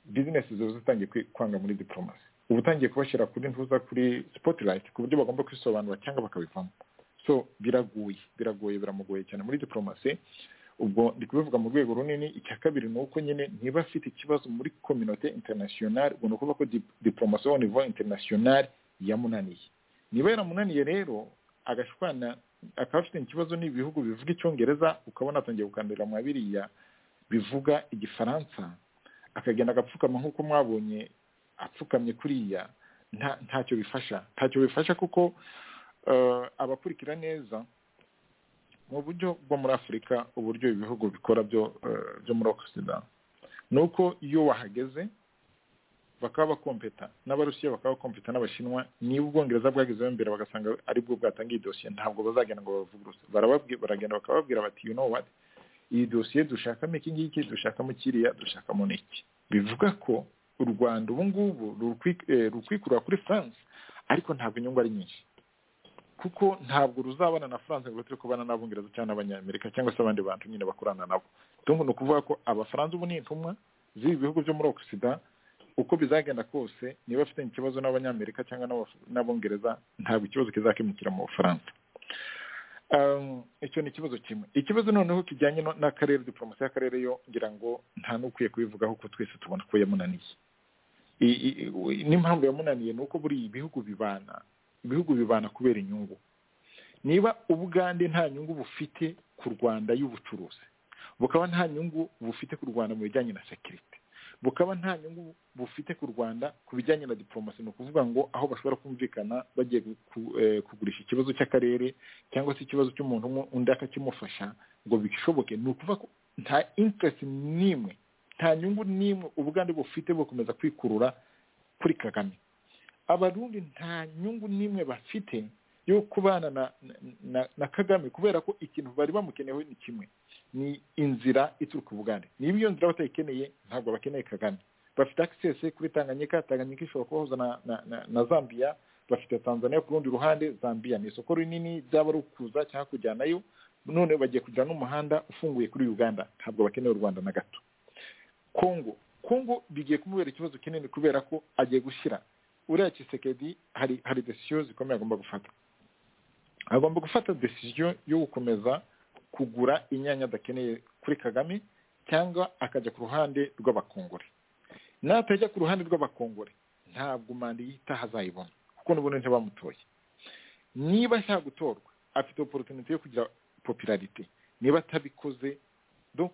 Speaker 6: bizinesi ziba zitangiye kwanga muri diporomasi uba utangiye kubashyira kuri ntuza kuri sipotirayiti ku buryo bagomba kwisobanura cyangwa bakabivamo so biraguye biragoye biramugoye cyane muri diporomasi ubwo ndi kubivuga mu rwego runini icya kabiri ni uko nyine niba afite ikibazo muri kominote interinasiyonari ubwo ni ukuvuga ko diporomasi yo nivo interinasiyonari yamunaniye niba yaramunaniye rero agashwana akaba afite ikibazo n'ibihugu bivuga icyongereza ukabona atangiye gukandira mu biriya bivuga igifaransa akagenda agapfukama nk'uko mwabonye apfukamye kuriya nta- ntacyo bifasha ntacyo bifasha kuko eh, abakurikira neza mu buryo bwo muri afurika uburyo ibi bihugu bikora byo eh, byo muri okisida ni uko iyo wahageze bakaba bakompeta n'abarusiya bakaba bakompeta n'abashinwa niba ubwongereza bwagezeho mbere bagasanga ari bwo bwatangiye iyi dosiye ntabwo bazagenda ngo bavuguruse barababwi- baragenda bakababwira bati you know what iyi dosiye dushakamo iki ngiki dushakamo kiriya dushakamo n'iki bivuga ko u rwanda ubu ngubu ruri kwikurura kuri france ariko ntabwo inyungu ari nyinshi kuko ntabwo ruzabana na france ngo turi kubana n'abongereza cyangwa n'abanyamerika cyangwa se abandi bantu nyine bakorana nabo donc ni ukuvuga ko abafaransa ubu ni intumwa z'ibi bihugu byo muri okisida uko bizagenda kose niba afitanye ikibazo n'abanyamerika cyangwa n'abaf- n'abongereza ntabwo ikibazo kizakemukira mu bufaransa Um, icyo ni ikibazo kimwe ikibazo noneho kijyanye no- n'akarere diporomasi y'akarere yo ngira ngo nta n'ukwiye kubivugaho ko twese tubona ko yamunaniye I- i- i- n'impamvu yamunaniye ni uko buriya ibihugu bibana ibihugu bibana kubera inyungu niba ubugande nta nyungu bufite ku rwanda y'ubucuruzi bukaba nta nyungu bufite ku rwanda mu bijyanye na sekirite bukaba nta nyungu bufite ku rwanda ku bijyanye na diporomasi ni ukuvuga ngo aho bashobora kumvikana bagiye ku- eh, kugurisha ikibazo cy'akarere cyangwa se ikibazo cy'umuntu umwe undi akakimufasha ngo bishoboke ni ukuvuga ko nta interest n'imwe nta nyungu n'imwe ubugande bufite bukomeza kwikurura kuri kagame abarundi nta nyungu n'imwe bafite yo kubana na, na, na kagame kubera ko ikintu bari bamukeneyeho ni kimwe ni inzira ituruka ubugande niba iyo nzira batayikeneye ntabwo bakeneye kagame bafite access kuri tanganyika tanganyika ishobora kubahuza na, na, na, na zambia bafite tanzania ku rundi ruhande zambia ni isoko rinini byaba ari ukuza cyangwa kujyanayo none bagiye kugira n'umuhanda ufunguye kuri uganda ntabwo bakeneye u rwanda na gato kongo kongo bigiye kumubera ikibazo kinini kubera ko agiye gushyira uriya kisekedi hari hari desiyo zikomeye agomba gufata agomba gufata desiyo yo gukomeza kugura inyanya adakeneye kuri kagame cyangwa akajya ku ruhande rw'abakongore natajya ku ruhande rw'abakongore ntabwo manda yitaha azayibona kuko n'ubundi ntibamutoye niba ashaka gutorwa afite oporutunite yo kugira popularite niba atabikoze donc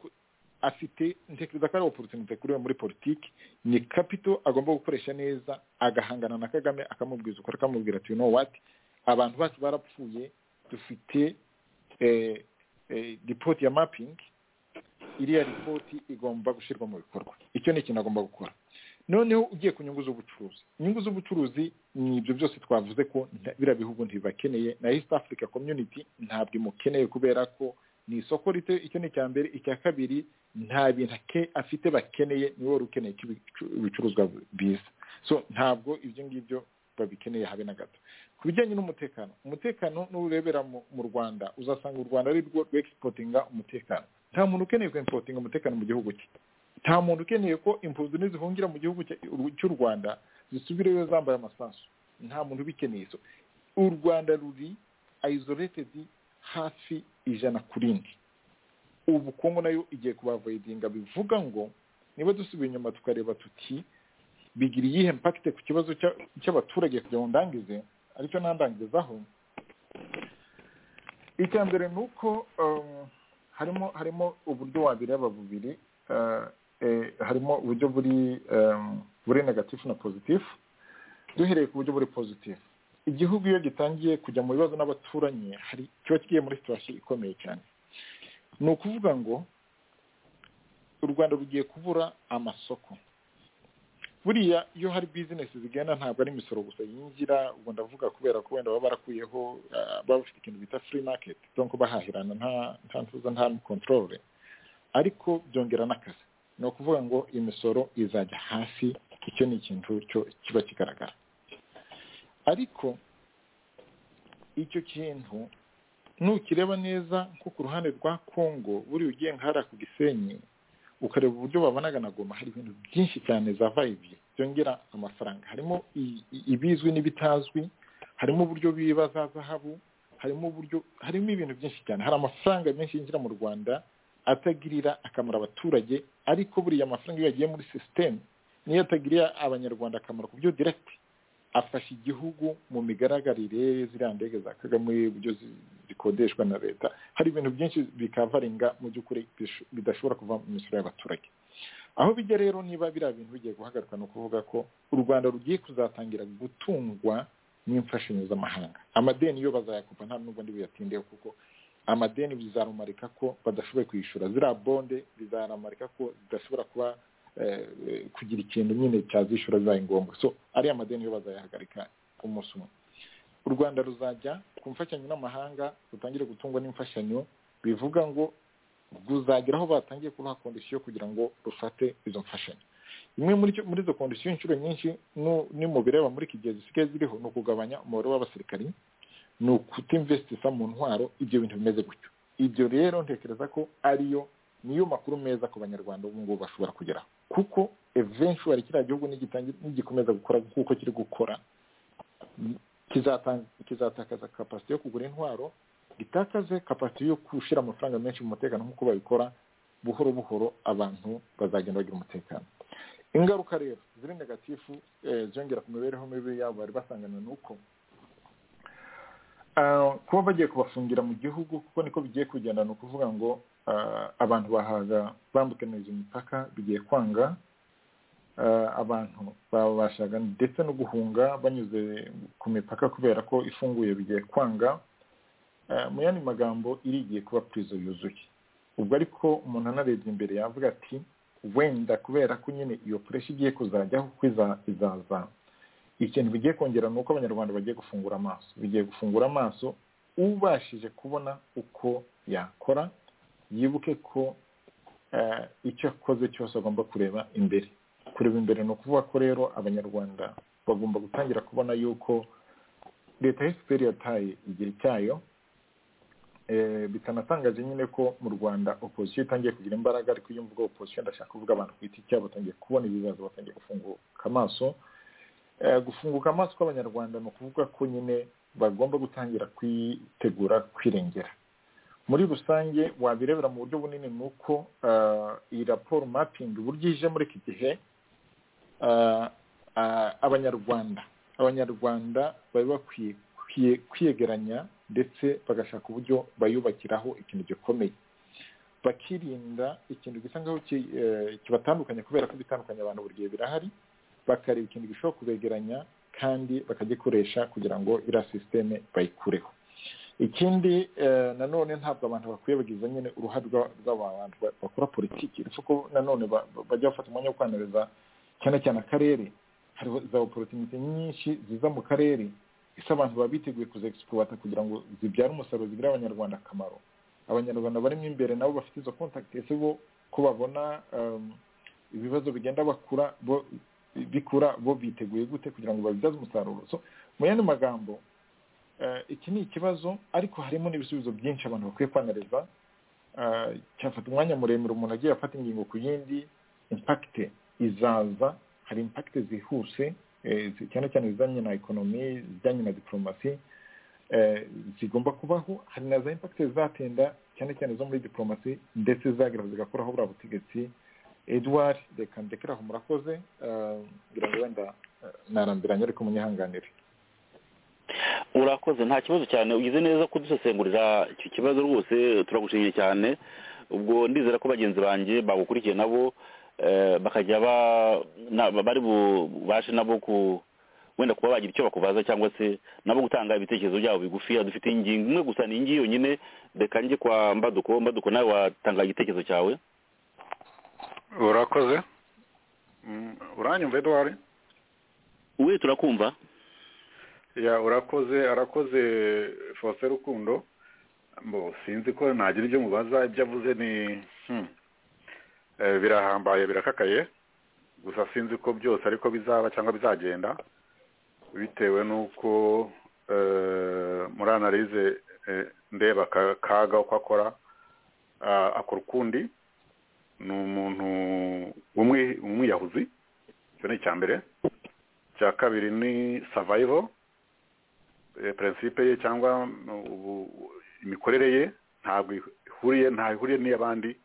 Speaker 6: afite ntekereza ko ari oporutunite kuri we muri politiki ni kapito agomba gukoresha neza agahangana na kagame akamubwiza ukora akamubwira ati you know what abantu bacu barapfuye dufite eh, eh, ripoti ya mapping iriya ripoti igomba gushyirwa mu bikorwa icyo ni ikintu agomba gukora noneho ugiye ku nyungu z'ubucuruzi inyungu z'ubucuruzi ni ibyo byose twavuze ko nta- biriya bihugu ntibibakeneye na east africa community ntabwo imukeneye kubera ko ni isoko rito icyo ni icya mbere icya kabiri nta bintu ake- afite bakeneye niwe wari ukeneye ko ibicu- ibicuruzwa biza so ntabwo ibyo ngibyo babikeneye habe na gato ku bijyanye n'umutekano umutekano n'urebera mu mu rwanda uzasanga u rwanda ari rwo rwexportinga umutekano nta muntu ukeneye kwempotinga umutekano mu gihugu cye nta muntu ukeneye ko impunzi nizihungira mu gihugu cya- cy'u rwanda zisubireyo zambaye amasasu nta muntu ubikeneye so u rwanda ruri isolated hafi ijana ku rindi ubu kongo nayo igiye kubavoidinga bivuga ngo niba dusubiye inyuma tukareba tuti bigira iyihe mpakite ku kibazo cya- cy'abaturage kugira ngo ndangize aricyo nandangizaho icya mbere ni uko um, harimo harimo uburyo wabireba bubiri uh, eh, harimo uburyo buri um, buri negatifu na pozitifu duhereye ku buryo buri pozitifu igihugu iyo gitangiye kujya mu bibazo n'abaturanyi hari kiba kigiye muri situwasiyo ikomeye cyane ni ukuvuga ngo u rwanda rugiye kubura amasoko buriya iyo hari bizinesi zigenda ntabwo ari imisoro gusa yinjira ubwo ndavuga kubera ko wenda baba barakuyeho ah, baba bafite ikintu bita free market donc bahahirana nta nta ntuza nta control ariko byongera n'akazi ni ukuvuga ngo imisoro izajya hasi icyo ni ikintu cyo kiba kigaragara ariko icyo kintu nukireba neza nko ku ruhande rwa congo buri ugiye nka hariya ku gisenyi ukareba uburyo babanaga na goma hari ibintu byinshi cyane za vayibi byongera amafaranga harimo i- i- ibizwi n'ibitazwi harimo uburyo biba za zahabu harimo uburyo harimo ibintu byinshi cyane hari amafaranga menshi yinjira mu rwanda atagirira akamaro abaturage ariko buriya amafaranga iyo yagiye muri sisiteme niyo atagirira abanyarwanda akamaro ku byo direkiti afasha igihugu mu migaragarire ziriya ndege za kagame uburyo zi- zikodeshwa na leta hari ibintu byinshi bikavaringa mu by'ukuri bish- bidashobora kuva mu misoro y'abaturage aho bijya rero niba biriya bintu bigiye guhagarikwa ni ukuvuga ko u rwanda rugiye kuzatangira gutungwa n'imfashanyo z'amahanga amadeni yo bazayakupa nta nubwo ndibuyatindeho kuko amadeni bizarumarika ko badashoboye kwishyura ziriya bonde bizarumarika ko zidashobora kuba kugira ikintu nyine cyazishyura bibaye ngombwa so ariya amadeni yo bazayahagarika ku munsi umwe u rwanda ruzajya ku mfashanyo n'amahanga rutangire gutungwa n'imfashanyo bivuga ngo ruzagera aho batangiye kubaha kondisiyo kugira ngo rufate izo mfashanyo imwe muri izo kondisiyo inshuro nyinshi ni mu bireba muri iki gihe zisigaye ziriho ni ukugabanya umubare w'abasirikari ni ukutimvesitisa mu ntwaro ibyo bintu bimeze gutyo ibyo rero ntekereza ko ariyo niyo makuru meza ku banyarwanda ubu ngubu bashobora kugeraho kuko eventually kiriya gihugu nigikomeza gukora kuko kiri gukora kizatakaza kapasite yo kugura intwaro gitakaze kapasite yo gushyira amafaranga menshi mu mutekano nk'uko babikora buhoro buhoro abantu bazagenda bagira umutekano ingaruka rero ziri negatifu zongera ku mibereho mibi yabo bari basangana n'uko kuba bagiye kubafungira mu gihugu kuko niko bigiye kugenda ni ukuvuga ngo abantu bahaga bambukaniza imipaka bigiye kwanga abantu babashaga ndetse no guhunga banyuze ku mipaka kubera ko ifunguye bigiye kwanga mu yandi magambo irigiye kuba purizo yuzuye ubwo ariko umuntu anarebye imbere yavuga ati wenda kubera ko nyine iyo pureshi igiye kuzajyaho kuko izaza ikintu bigiye kongera ni uko abanyarwanda bagiye gufungura amaso bigiye gufungura amaso ubashije kubona uko yakora yibuke ko icyo akoze cyose agomba kureba imbere kureba imbere ni ukuvuga ko rero abanyarwanda bagomba gutangira kubona yuko leta y'esiperi yataye igihe cyayo bitanatangaje nyine ko mu rwanda opozisiyo itangiye kugira imbaraga ariko iyo mvuga opozisiyo ndashaka kuvuga abantu ku giti cyabo batangiye kubona ibibazo batangiye gufunguka amaso gufunguka amaso kw'abanyarwanda ni ukuvuga ko nyine bagomba gutangira kwitegura kwirengera muri rusange wabirebera mu buryo bunini ni uko iyi raporo mapingi uburyo ije muri iki gihe abanyarwanda abanyarwanda bari bakwiye kwiyegeranya ndetse bagashaka uburyo bayubakiraho ikintu gikomeye bakirinda ikintu gisa nkaho kibatandukanya kubera ko ibitandukanya abantu buri gihe birahari bakareba ikintu gishobora kubegeranya kandi bakagikoresha kugira ngo iriya sisiteme bayikureho ikindi nanone ntabwo abantu bakwiye bagize nyine uruhare rw'abantu bakora politiki uretse ko nanone bajya bafata umwanya wo kwanariza cyane cyane akarere hari za oporutinite nyinshi ziza mu karere ese abantu baba biteguye kuzegisipuwata kugira ngo zibyare umusaruro zigirire abanyarwanda akamaro abanyarwanda barimo imbere nabo bafite izo kontakiti ese bo ko babona ibibazo bigenda bakura bikura bo biteguye gute kugira ngo babibyaze umusaruro mu yandi magambo iki ni ikibazo ariko harimo n'ibisubizo byinshi abantu bakwiye kwanariza cyafata umwanya muremure umuntu agiye afata ingingo ku yindi impakite izaza hari impakite zihuse cyane cyane izijyanye na ekonomi izijyanye na diporomasi zigomba kubaho hari na za impakite zizatinda cyane cyane zo muri diporomasi ndetse zagera zigakoraho buriya butegetsi edward reka ndekere aho murakoze ngira ngo wenda narambiranye ariko munyihanganire
Speaker 4: urakoze nta kibazo cyane ugize neza kudusesengurira icyo kibazo rwose turagushimiye cyane ubwo ndizera ko bagenzi banjye bagukurikiye nabo bakajya bari bubashe nabo ku wenda kuba bagira icyo bakubaza cyangwa se nabo gutanga ibitekerezo byabo bigufiya dufite ingingo imwe gusa ni ingi yonyine reka njye kwa mbaduko mbaduko nawe watanga igitekerezo cyawe
Speaker 5: urakoze uranyumva eduwari
Speaker 4: we turakumva
Speaker 5: ya urakoze arakoze fose rukundo mbo sinzi ko nagira ibyo mubaza ibyo avuze ni birahambaye birakakaye gusa sinzi ko byose ariko bizaba cyangwa bizagenda bitewe n'uko muri analize ndeba kaga uko akora akora ukundi ni umuntu w'umwiyahuzi icyo ni icya mbere icya kabiri ni savayivo perensipe ye cyangwa imikorere ye ntabwo ihuriye ihuriye n'iy'abandi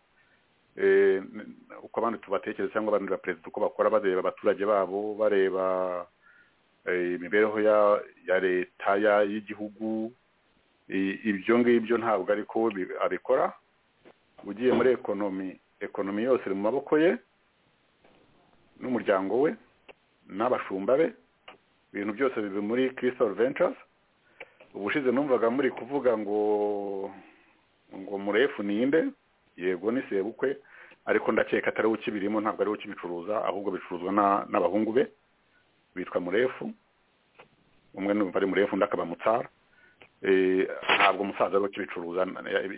Speaker 5: uko abandi tubatekereza cyangwa abandi ba perezida uko bakora bareba abaturage babo bareba imibereho ya leta y'igihugu ibyo ngibyo ntabwo ariko abikora ugiye muri ekonomi ekonomi yose iri mu maboko ye n'umuryango we n'abashumba be ibintu byose bibi muri crystal ventures ubushize numvaga muri kuvuga ngo ngo murefu ninde yego ni sebukwe ariko ndakeka atari we ukibirimo ntabwo ari we ukibicuruza ahubwo bicuruzwa na- n'abahungu be bitwa murefu umwe numva ari murefu undi akaba mutsara Eh, ntabwo umusaza ari we ukibicuruza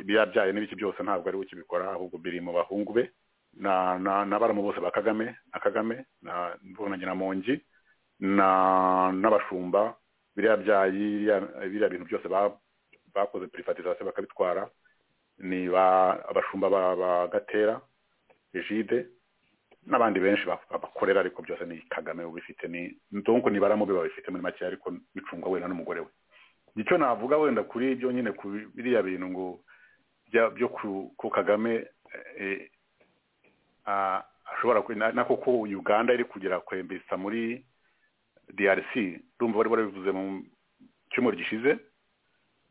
Speaker 5: yabyaye n'ibiki byose ntabwo ari we ukibikora ahubwo biri mu bahungu be na na na baramu bose ba kagame na kagame na mvunanye na mongi na n'abashumba biriya byayi biriya- biriya bintu byose ba- bakoze privatization bakabitwara ni ba abashumba ba ba gatera jide n'abandi benshi ba- babakorera ariko byose ni kagame ubifite ni ndongo ni baramu be babifite muri make ariko bicungwa wenda n'umugore we icyo navuga wenda kuri ibyo nyine ku biriya bintu ngo bya- byo ku ku kagame eh, ah, ashobora kwe- na na koko uganda iri kugera kwembesa muri drc rumva bari barabivuze mu cyumweru gishize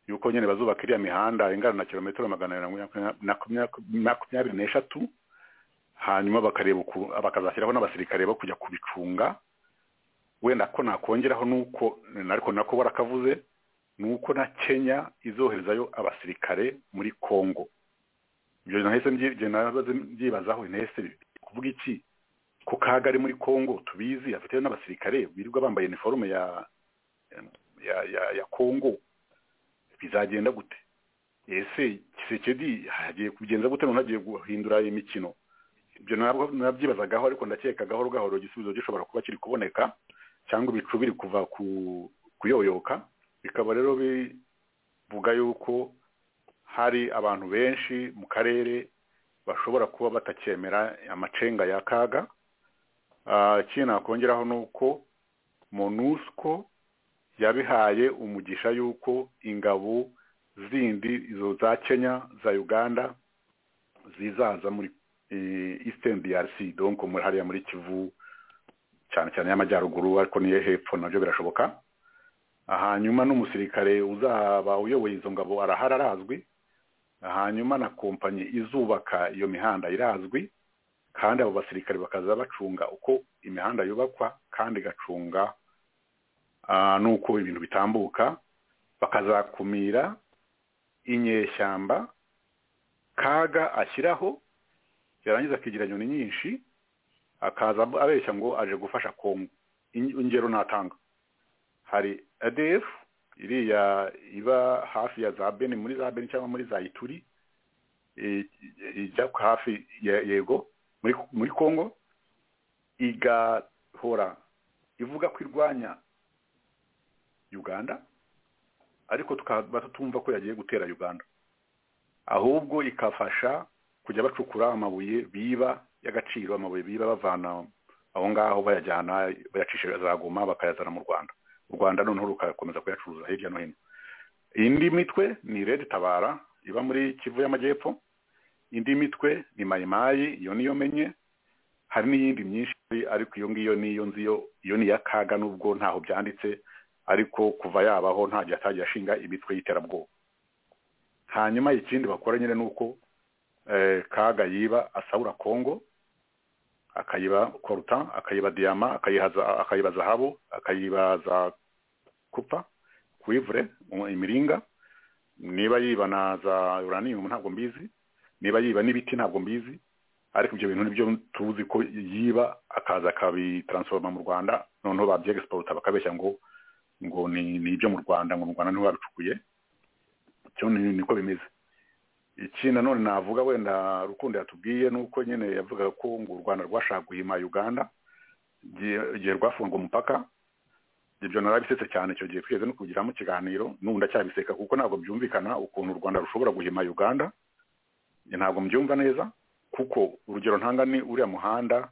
Speaker 5: yuko nyine bazubaka iriya mihanda ingana na kilometero magana abiri na makumya- na kumya- makumyabiri n'eshatu hanyuma bakareba uku- bakazashyiraho n'abasirikare bo kujya kubicunga wenda ko nakongeraho nuko ariko nako barakavuze nuko na kenya izoherezayo abasirikare muri congo ibyo nahise mbyi- ibyo nabaze mbyibazaho nahise kuvuga iki ko kaga ari muri congo tubizi afite n'abasirikare birirwa bambaye iniforume ya ya ya, ya congo bizagenda gute ese kisekedi hagiye kugenza gute none agiye guhindura imikino ibyo nabwo nabyibazagaho ariko ndakeka gahoro gahoro igisubizo gishobora kuba kiri kuboneka cyangwa ibicu biri kuva ku kuyoyoka bikaba rero bivuga yuko hari abantu benshi mu karere bashobora kuba batacyemera amacenga ya kaga Ah, ikindi nakongeraho ni uko monusco yabihaye umugisha y'uko ingabo zindi izo za kenya za uganda zizaza muri eh, eastern drc donc muri hariya muri kivu cyane cyane y'amajyaruguru ariko n'iyo hepfo nabyo birashoboka hanyuma n'umusirikare uzaba uyoboye izo ngabo arahari arazwi hanyuma na kompanyi izubaka iyo mihanda irazwi kandi abo basirikare bakaza bacunga uko imihanda yubakwa kandi igacunga ah, n'uko ibintu bitambuka bakazakumira inyeshyamba kaga ashyiraho yarangiza akigira inyoni nyinshi akaza abeshya ngo aje gufasha kongo In- ingero natanga hari ADF iriya iba hafi ya za Beni muri za Beni cyangwa muri za Ituri eh, ijya ku hafi ya yego muri muri Kongo igahora ivuga ko irwanya Uganda ariko tukaba tutumva ko yagiye gutera Uganda ahubwo ikafasha kujya bacukura amabuye biba y'agaciro amabuye biba bavana aho ngaho bayajyana bayacisha za Goma bakayazana mu Rwanda u rwanda noneho rugakomeza kuyacuruza hirya no hino indi mitwe ni red tabara iba muri kivu y'amajyepfo indi mitwe ni mayimayi iyo niyo menye hari n'iyindi myinshi ariko iyo ngiyo niyo nzi yo iyo ni iya kaga nubwo ntaho byanditse ariko kuva yabaho nta gihe atagiye ashinga imitwe y'iterabwoba hanyuma ikindi bakora nyine ni uko eh, kaga yiba asabura kongo akayiba koruta akayiba diyama akayihaza akayiba zahabu akayiba za kupa kuivure mu- imiringa niba yiba na za uranium ntabwo mbizi niba yiba n'ibiti ntabwo mbizi ariko ibyo bintu nibyo tuzi ko yiba akaza akabitaransforma mu rwanda noneho babyegisporta bakabeshya ngo ngo ni ni ibyo mu rwanda ngo mu rwanda niho babicukuye cyo ni- niko bimeze iki nanone navuga wenda rukundo yatubwiye ni uko nyine yavugaga ko ngo u rwanda rwashaka guhima uganda igihe- igihe rwafunga umupaka ibyo narabisetse cyane icyo gihe twigeze no kugiramo ikiganiro n'ubu ndacyabiseka kuko ntabwo byumvikana ukuntu u rwanda rushobora guhima uganda Njye ntabwo mbyumva neza kuko urugero ntanga ni uriya muhanda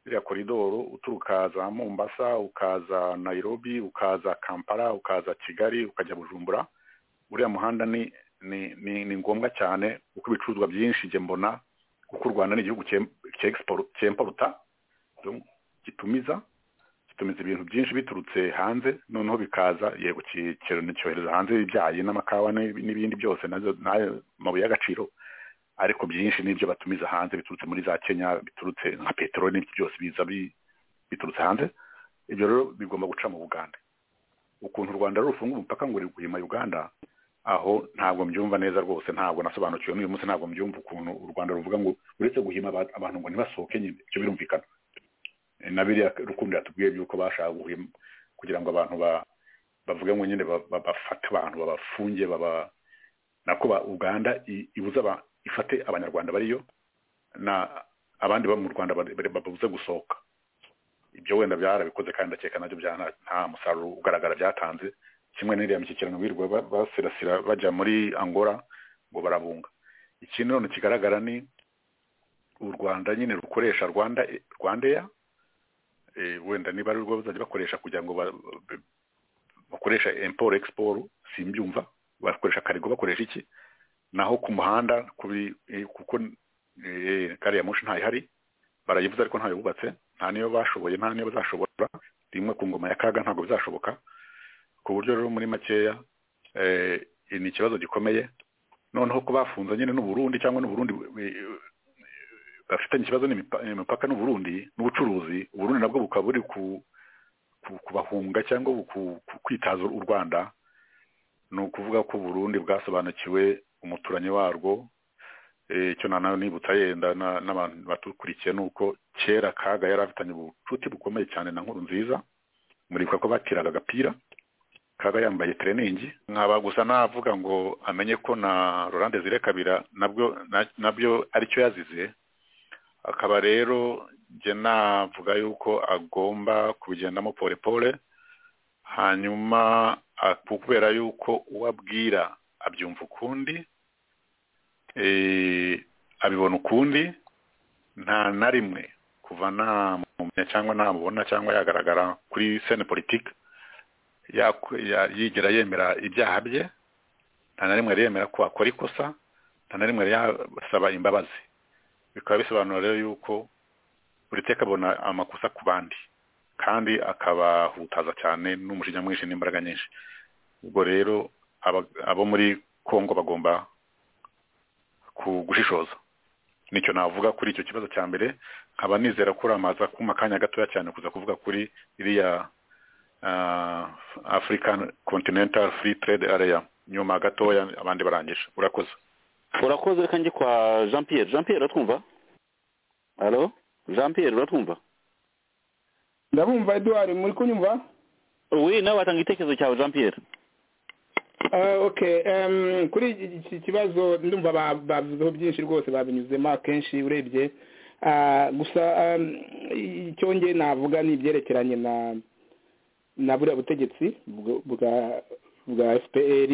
Speaker 5: iriya koridoro uturuka za mombasa ukaza nairobi ukaza kampala ukaza kigali ukajya bujumbura uriya muhanda ni ni ni, ni ngombwa cyane kuko ibicuruzwa byinshi njye mbona kuko u rwanda ni igihugu cyem- cyexport- cyemporuta donc gitumiza gitumiza ibintu byinshi biturutse hanze noneho bikaza yego ki- ki- cyohereza hanze ibyayi n'amakawa n'i- n'ibindi byose nazo n'ayo mabuye y'agaciro ariko byinshi n'ibyo batumiza hanze biturutse muri za kenya biturutse nka peteroli n'ibyo byose biza bi- biturutse hanze ibyo rero bigomba guca mu buganda ukuntu u rwanda rero rufunga umupaka ngo ruri kuyima uganda aho ntabwo mbyumva neza rwose ntabwo nasobanukiwe n'uyu munsi ntabwo mbyumva ukuntu u rwanda ruvuga ngo uretse guhima aba- abantu ngo ntibasohoke nyine ibyo birumvikana Eh, na biriya rukundo yatubwiye by'uko bashaka guhima kugira ngo abantu ba- bavuge ngo nyine ba- ba- bafate abantu babafunge baba nako ba- uganda i- ibuze aba- ifate abanyarwanda bariyo na abandi bo mu rwanda bari- bari- babuze gusohoka ibyo wenda byarabikoze kandi ndakeka nabyo bya nta- nta musaruro ugaragara byatanze kimwe n'iriya mishyikirano birirwa ba- basirasira bajya muri angola ngo barabunga ikindi none kigaragara ni u rwanda nyine rukoresha rwanda rwandeya eh, wenda niba ari rwo bazajya bakoresha kugira ngo ba- ba- bakoresha imporo egisiporo simbyumva bakoresha karigo bakoresha iki naho ku muhanda kuri eh, kuko eh, gari ya moshi ntayihari barayivuze ariko ntayo bubatse nta niyo bashoboye nta niyo bazashobora rimwe ku ngoma ya kaga ntabwo bizashoboka ku buryo rero muri makeya eh, ni ikibazo gikomeye noneho ko bafunze nyine n'uburundi cyangwa n'uburundi eh, bafitanye ikibazo n'imipa- imipaka n'uburundi n'ubucuruzi uburundi nabwo bukaba buri ku- ku- kubahunga cyangwa buku- ku- kwitaza u rwanda ni ukuvuga ko uburundi bwasobanukiwe umuturanyi warwo Eh, icyo nanawe nibutsa yenda na- n'abantu batukurikiye ni uko kera kaga yari afitanye ubucuti bukomeye cyane na nkuru nziza muribuka ko batiraga agapira kaga yambaye tereningi nkaba gusa navuga ngo amenye ko na Laurent Desire Kabira nabwo na- nabyo aricyo yazize akaba rero njye navuga yuko agomba kubigendamo pole pole hanyuma ah, kubera yuko uwo abwira abyumva ukundi eh, abibona ukundi nta na rimwe kuva namumenya cyangwa namubona cyangwa yagaragara kuri sene politike yak- ya- yigera yemera ibyaha bye nta na rimwe yemera ko akora ikosa nta na rimwe yasaba imbabazi bikaba bisobanura rero yuko buri teka abona amakosa ku bandi kandi akabahutaza cyane n'umujinya mwinshi n'imbaraga nyinshi ubwo rero aba- abo muri kongo bagomba ku gushishoza nicyo navuga kuri icyo kibazo cya mbere nkaba nizera ko uramaza kuma akanya gatoya cyane kuza kuvuga kuri iriya ah, african continental free trade area nyuma gatoya abandi barangije urakoze
Speaker 4: urakoze reka njye kwa jean pierre jean pierre uratwumva halo jean pierre uratwumva
Speaker 9: ndabumva eduwari muri kunyumva
Speaker 4: we nawe watanga igitekerezo cyawe jean pierre
Speaker 9: Ah, ok Em, kuri iki kibazo ndumva ba- bavuzeho byinshi rwose babinyuzemo akenshi urebye Ah, gusa em, icyo nge navuga ni ibyerekeranye na na buriya butegetsi bwo- bwa bwa fpr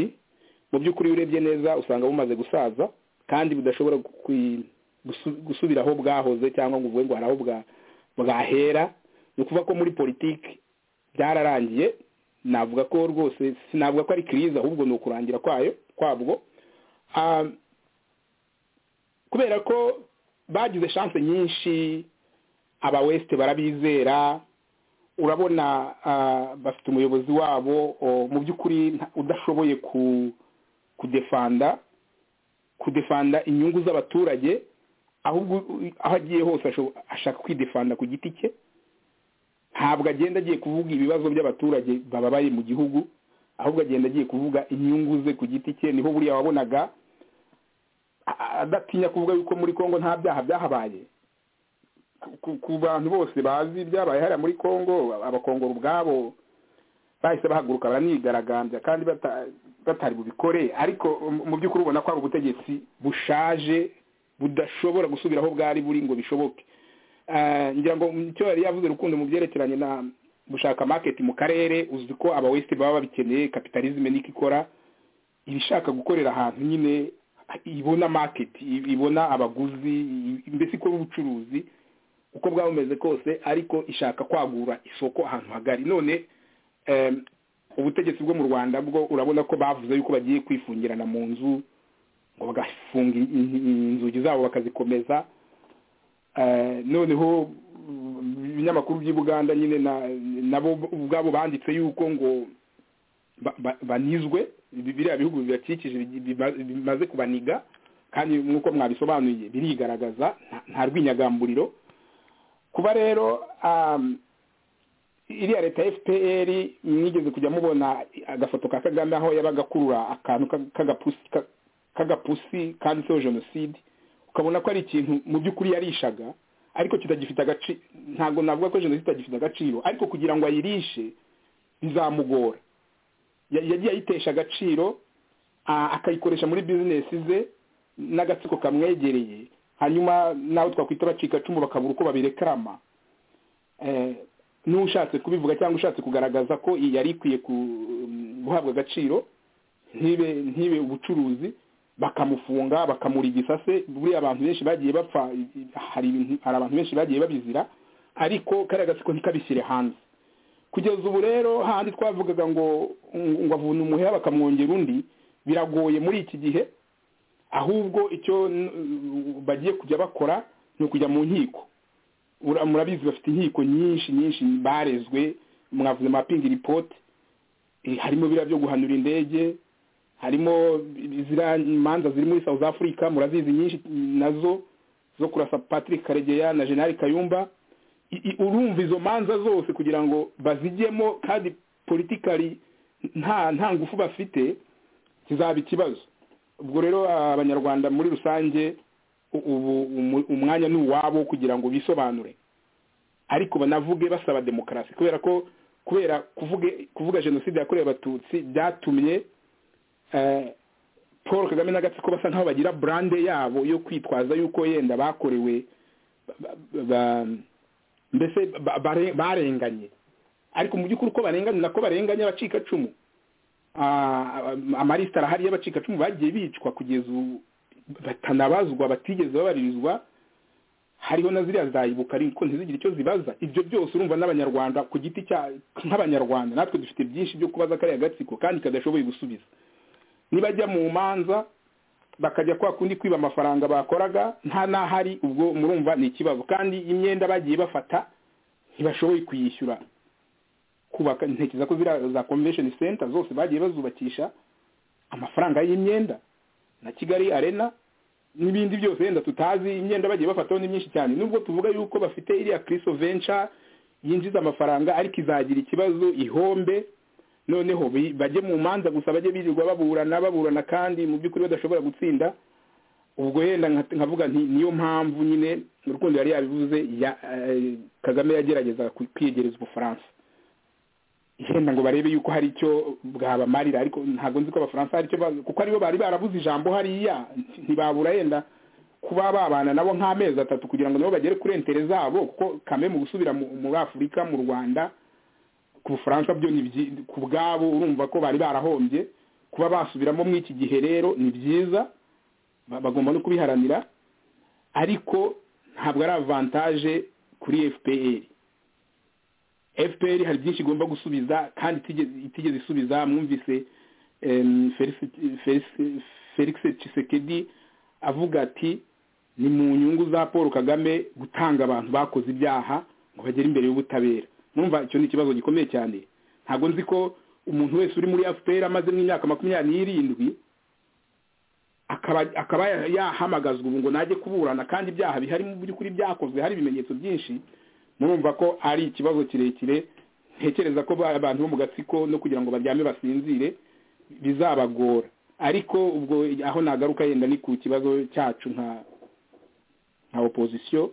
Speaker 9: mu by'ukuri urebye neza usanga bumaze gusaza kandi budashobora gukwi- gusu- gusubira aho bwahoze cyangwa ngo uvuge ngo hari aho bwa- bwahera ni ukuvuga ko muri politiki byararangiye navuga ko rwose sinavuga ko ari kiriza ahubwo ni ukurangira kwayo kwabwo Ah, kubera ko bagize shanse nyinshi aba west barabizera urabona ah, bafite umuyobozi wabo o, mu by'ukuri nta- udashoboye ku kudefanda kudefanda inyungu z'abaturage ahubwo u- aho agiye hose asho- ashaka kwidefanda ku giti cye ntabwo agenda agiye kuvuga ibibazo by'abaturage bababaye mu gihugu ahubwo agenda agiye kuvuga inyungu ze ku giti cye niho buriya wabonaga a- adatinya kuvuga yuko muri kongo nta byaha byahabaye Ku- ku- ku bantu bose bazi ibyabaye hariya muri kongo abakongora ubwabo bahise bahaguruka baranigaragambya kandi bata- batari bubikore ariko mu- mu by'ukuri ubona ko ari ubutegetsi bushaje budashobora gusubira aho bwari buri ngo bishoboke Eh, ngira ngo icyo yari yavuze rukundo mu byerekeranye na gushaka market mu karere uzi ko aba west baba babikeneye capitalism niko ikora ibishaka gukorera ahantu nyine ibona market i- ibona abaguzi i- mbese ikora ubucuruzi uko bwaba bumeze kose ariko ishaka kwagura isoko ahantu hagari none em, ubutegetsi bwo mu rwanda bwo urabona ko bavuze yuko bagiye kwifungirana mu nzu ngo bagafunga in- in- inzugi zabo bakazikomeza Eh, noneho mm, ibinyamakuru by'i buganda nyine na- nabo ubwabo banditse yuko ngo ba- ba- banizwe ibi- biriya bihugu bibakikije bi- bi- bimaze kubaniga kandi nk'uko mwabisobanuye birigaragaza nta- nta rwinyagamburiro kuba rero um, iriya leta ya fpr mwigeze kujya mubona agafoto ka kagame aho yabaga akurura akantu ka- k'agapusi ka- k'agapusi kanditseho jenoside ukabona ko ari ikintu mu by'ukuri yarishaga ariko kitagifite agaciro ntabwo navuga ko jenoside itagifite agaciro ariko kugira ngo ayirishe bizamugora Ya- yagiye ayitesha agaciro a- akayikoresha muri bizinesi ze n'agatsiko kamwegereye hanyuma nawe twakwita abacikacumu bakabura uko babirekarama Eh, n'ushatse kubivuga cyangwa ushatse kugaragaza ko iyi yari ikwiye ku- guhabwa agaciro ntibe ntibe ubucuruzi bakamufunga bakamura igisase buriya abantu benshi bagiye bapfa hari ibintu- hari abantu benshi bagiye babizira ariko kariya gatsiko ntikabishyire hanze kugeza ubu rero hahandi twavugaga ngo ngo avuna umuheha bakamwongera undi biragoye muri iki gihe ahubwo icyo mm, bagiye kujya bakora ni ukujya mu nkiko Ura- murabizi bafite inkiko nyinshi nyinshi barezwe mwavuze mapingi ripoti harimo biriya byo guhanura indege harimo ziriya imanza ziri muri south africa murazizi nyinshi nazo zo kurasa patrick karegeya na general kayumba I- i- urumva izo manza zose kugira ngo bazijyemo kandi politikari nta nta ngufu bafite kizaba ikibazo ubwo rero abanyarwanda muri rusange u- ubu umu- umwanya ni uwabo kugira ngo bisobanure ariko banavuge basaba demokarasi kubera ko kubera kuvuge kuvuga jenoside yakorewe abatutsi byatumye eh, paul kagame n'agatsiko basa nkaho bagira burande yabo yo kwitwaza yuko yenda bakorewe ba- ba- ba- mbese ba- bare- barenganye ariko mu by'ukuri uko barenganye nako barenganye abacikacumu Ah, amalisita arahari y'abacikacumu bagiye bicwa kugeza ubu batanabazwa batigeze babaririzwa hariho na ziriya zayibuka ariko ntizigire icyo zibaza ibyo byose urumva n'abanyarwanda ku giti cya nk'abanyarwanda natwe dufite byinshi byo kubaza kariya gatsiko kandi kadashoboye gusubiza nibajya mu manza bakajya kwa kundi kwiba amafaranga bakoraga nta n'ahari ubwo murumva ni ikibazo kandi imyenda bagiye bafata ntibashoboye kuyishyura kubaka ntekereza ko ziriya za convention center zose bagiye bazubakisha amafaranga y'imyenda na kigali arena n'ibindi byose wenda tutazi imyenda bagiye bafataho ni myinshi cyane nubwo tuvuga yuko bafite iriya criso venture yinjiza amafaranga ariko izagira ikibazo ihombe noneho bi- bajye mu manza gusa bajye birirwa baburana baburana kandi mu by'ukuri badashobora gutsinda ubwo yenda nka- nkavuga nti niyo mpamvu nyine urukundo yari yabivuze ya- eh, kagame yagerageza ku- kwiyegereza ubufaransa yenda ngo barebe yuko hari icyo bwabamarira ariko ntabwo nzi ko abafaransa hari icyo ba- kuko aribo bari barabuze ijambo hariya ntibabura yenda kuba babana nabo nk'amezi atatu kugira ngo nabo bagere kuri entere zabo kuko kame mu gusubira mu- muri afurika mu rwanda ku bufaransa byo ni byi- ku bwabo urumva ko bari barahombye kuba basubiramo muri iki gihe rero ni byiza ba- bagomba no kubiharanira ariko ntabwo ari avantaje kuri fpr fpr hari byinshi igomba gusubiza kandi itigeze- itigeze isubiza mwumvise em, Felix- Felix- felix Tshisekedi avuga ati ni mu nyungu za paul kagame gutanga abantu bakoze ibyaha ngo bagere imbere y'ubutabera numva icyo ni ikibazo gikomeye cyane ntabwo nzi ko umuntu wese uri muri fpr amaze nk'imyaka makumyabiri n'irindwi akaba akaba yahamagazwa ubu ngo najye kuburana kandi ibyaha bihari mu by'ukuri byakozwe hari ibimenyetso byinshi murumva ko ari ikibazo kirekire ntekereza ko ba- abantu bo mu gatsiko no kugira ngo baryame basinzire bizabagora ariko ubwo aho nagaruka yenda ni ku kibazo cyacu nka nka opozisiyo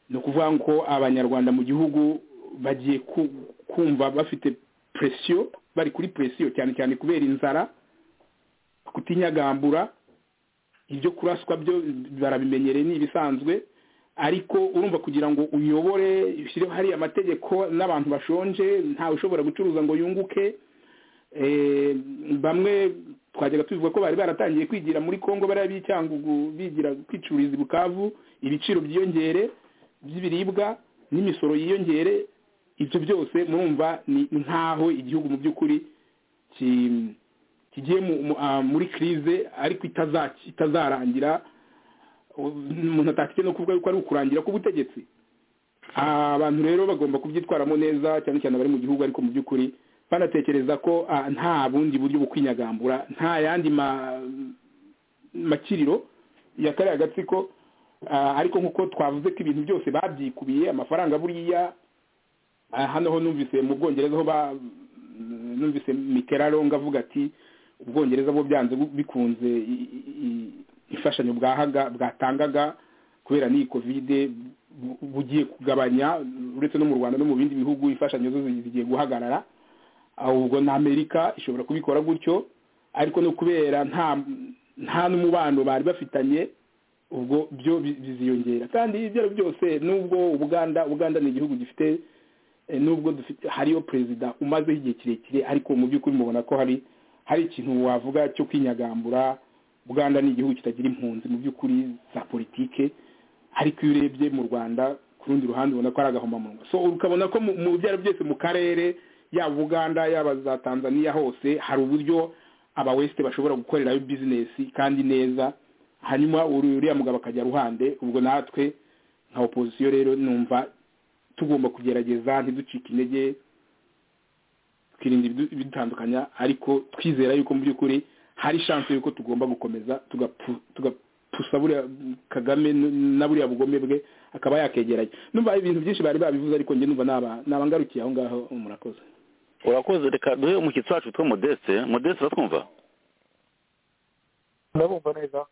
Speaker 9: ni ukuvuga ko abanyarwanda mu gihugu bagiye ku- kumva bafite presiyo bari kuri presiyo cyane cyane kubera inzara kutinyagambura ibyo kuraswa byo barabimenyereye ni ibisanzwe ariko urumva kugira ngo uyobore ushyireho hariya amategeko n'abantu bashonje ntawe ushobora gucuruza ngo yunguke Eh, bamwe twajyaga tubivuga ko bari baratangiye kwigira muri congo bariya b'icyangugu bigira kwicururiza i bukavu ibiciro byiyongere by'ibiribwa n'imisoro yiyongere ibyo byose murumva ni nk'aho igihugu mu by'ukuri ki- kigiye mu- mu- ah, muri krize ariko itaza- itazarangira umuntu atakijya no kuvuga yuko ari ukurangira k'ubutegetsi Ah, abantu rero bagomba kubyitwaramo neza cyane cyane abari mu gihugu ariko mu by'ukuri banatekereza ko ah, nta bundi buryo bwo kwinyagambura nta yandi ma- makiriro ya kariya gatsiko Ah, ariko nk'uko twavuze ko ibintu byose babyikubiye amafaranga buriya Ah, hano ho numvise mu bwongereza ho ba numvise miteraronga avuga ati ubwongereza bwo byanze bu- bikunze i- i- i- imfashanyo bwahaga bwatangaga kubera n'iyi kovide bu- bugiye kugabanya uretse no mu rwanda no mu bindi bihugu imfashanyo zo zi- zigiye guhagarara ahubwo na amerika ishobora kubikora gutyo ariko no kubera nta nta n'umubano bari bafitanye ubwo byo bi- biziyongera kandi ibyo ari byo byose nubwo ubuganda ubuganda ni igihugu gifite eh, nubwo dufite hariyo perezida umazeho igihe kirekire ariko mu by'ukuri mubona ko hari hari ikintu wavuga cyo kwinyagambura buganda ni igihugu kitagira impunzi mu by'ukuri za politike ariko iyo urebye mu rwanda ku rundi ruhande ubona ko ari agahomamunwa so ukabona ko mu- mu byaro byose mu karere yaba buganda yaba za tanzania hose hari uburyo aba west bashobora gukorerayo bizinesi kandi neza hanyuma uri- uriya mugabo akajya ruhande ubwo natwe nka opozisiyo rero numva tugomba kugerageza ntiducike intege twirinda ibidu- ibidutandukanya ariko twizera yuko mu by'ukuri hari chance yuko tugomba gukomeza tugapu- tugapusa buriya kagame n- na buriya bugome bwe akaba yakegeranya numva ibintu byinshi bari babivuze ariko njye numva naba nabangarukiye aho ngaho murakoze
Speaker 4: urakoze reka duhe umushyitsi wacu witwa modeste modeste uratwumva
Speaker 5: ndabumva neza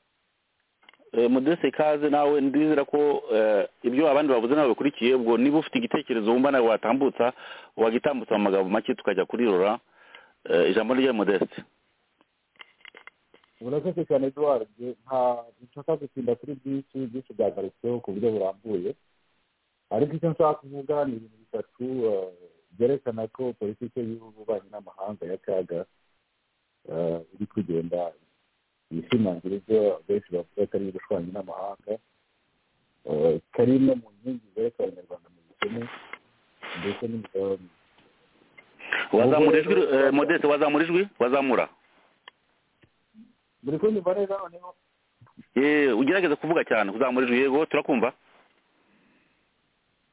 Speaker 4: Eh, modeste ikaze nawe ndizera ko eh, ibyo abandi bavuze nawe bikurikiye ubwo niba ufite igitekerezo wumva nawe watambutsa wagitambutsa mu magambo make tukajya kuri rora Eh, ijambo rya modeste
Speaker 5: urakoze cyane eduwari nta nshaka gutinda kuri byinshi byinshi byagarutsweho ku buryo burambuye ariko icyo nshaka kuvuga ni ibintu bitatu eh, byerekana ko politiki y'ububanyi n'amahanga ya kaga eh, iri kugenda yishimangira ibyo benshi bavuga ko ari ubushwanyi n'amahanga eh, kari no mu nkingi zereka abanyarwanda mu bukene ndetse n'imibereho
Speaker 4: wazamura ijwi eh, modeste wazamura ijwi wazamura
Speaker 5: buri kunyumva neza noneho
Speaker 4: Eh, ugerageze kuvuga cyane kuzamura ijwi yego turakumva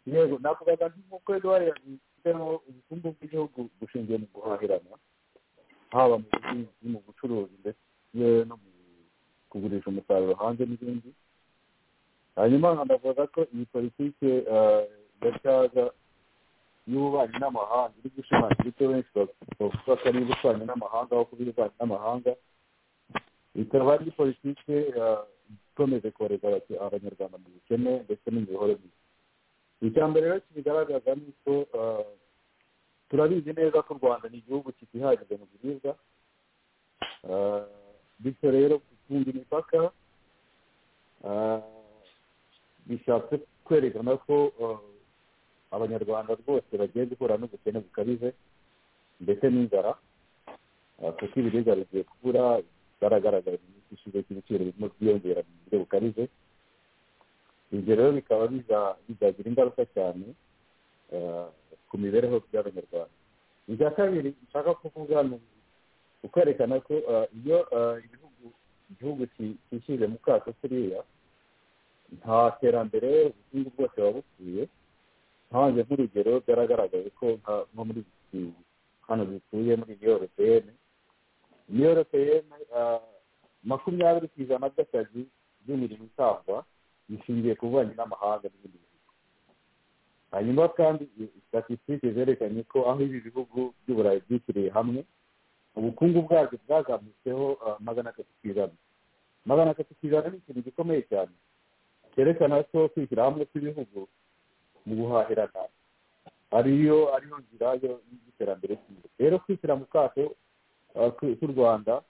Speaker 5: yego navugaga nti nk'uko eduwari yabifiteho ubukungu bw'igihugu bushingiye mu guhahirana haba mu buhinzi mu bucuruzi ndetse no mu kugurisha umusaruro hanze n'ibindi hanyuma ndavuga ko iyi politike eh, ya cyaga y'ububanyi n'amahanga iri gushimangira ibyo benshi bavuga ko ari ububanyi n'amahanga aho kuba ububanyi n'amahanga ikaba ari politike eh, ikomeje kohereza abaki- abanyarwanda mu bukene ndetse n'imihoro mibi icya mbere rero kibigaragaza ni uko eh, turabizi neza ko u rwanda ni igihugu kitihagije mu biribwa Eh, bityo rero gufunga imipaka eh, bishatse kwerekana ko eh, abanyarwanda rwose bagiye guhura n'ubukene bukabije ndetse n'inzara eh, kuko ibiribwa bigiye kubura baragaragaye mu minsi ishize ko ibiciro birimo byiyongera mu buryo bukabije ibyo rero bikaba biza- bizagira ingaruka cyane eh, ku mibereho y'abanyarwanda icya kabiri nshaka kuvuga ni ukwerekana ko eh, iyo eh, ibihugu igihugu ki- cyishyize mu kato kuriya nta terambere ubukungu bwose buba bukwiye ntanze nk'urugero byaragaragaye ko nka- nko muri iki hano dutuye muri iyo europeyene iyo europeyene makumyabiri ku ijana by'akazi by'imirimo itangwa bishingiye ku bubanyi n'amahanga n'ibindi bihugu hanyuma kandi statisitike zerekanye ko aho ibi bihugu by'uburayi byishyiriye hamwe ubukungu bwabyo bwazamutseho ah, magana atatu ku ijana magana atatu ku ijana ni ikintu gikomeye cyane cyerekana ko kwishyira hamwe kw'ibihugu mu guhahirana ariyo ariyo nzira yo- y'iterambere ryiza rero kwishyira mu kato ah, k'u k'u rwanda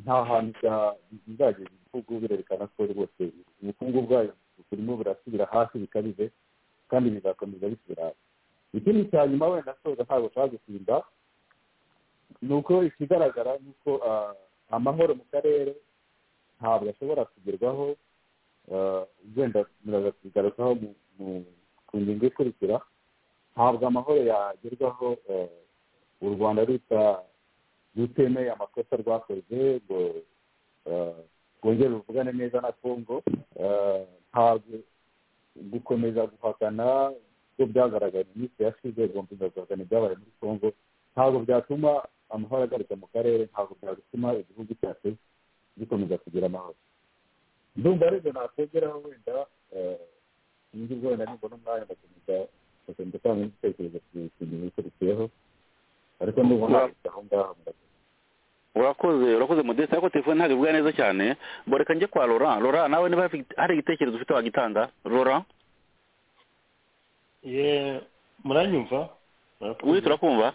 Speaker 5: nta hantu bya- bizageza igihugu birerekana ko rwose ubukungu bwayo burimo burasubira hasi bikabije kandi bizakomeza bisubira hasi ikindi cya nyuma wenda soza ntabwo ushaka gutinda ni uko ikigaragara ni uko ah, amahoro mu karere ntabwo ashobora kugerwaho ah, wenda muraza kubigarukaho mu- mu- ku ngingo ikurikira ntabwo amahoro yagerwaho ah, u rwanda ruta rutemeye amakosa rwakoze ngo eh, rwongere ruvugane neza na congo eh, ntabwo gukomeza guhakana ko byagaragaye mu minsi yashize gukomeza guhakana ibyabaye muri congo ntabwo byatuma amahoro agaruka mu karere ntabwo byatuma igihugu cyacu gikomeza kugira amahoro ndumva aribyo nakongeraho wenda eh, nibwo wenda nibona umwanya ngakomeza
Speaker 8: bakagenda gutanga n'igitekerezo ku kintu gikurikiyeho ariko nubona aho ngaho
Speaker 4: urakoze urakoze mudesi ariko telefone ntabwo ivuga neza cyane ngo reka njye kwa laurent laurent nawe niba hari igitekerezo ufite wagitanga laurent
Speaker 7: ye muranyumva Murakoze.
Speaker 4: we turakumva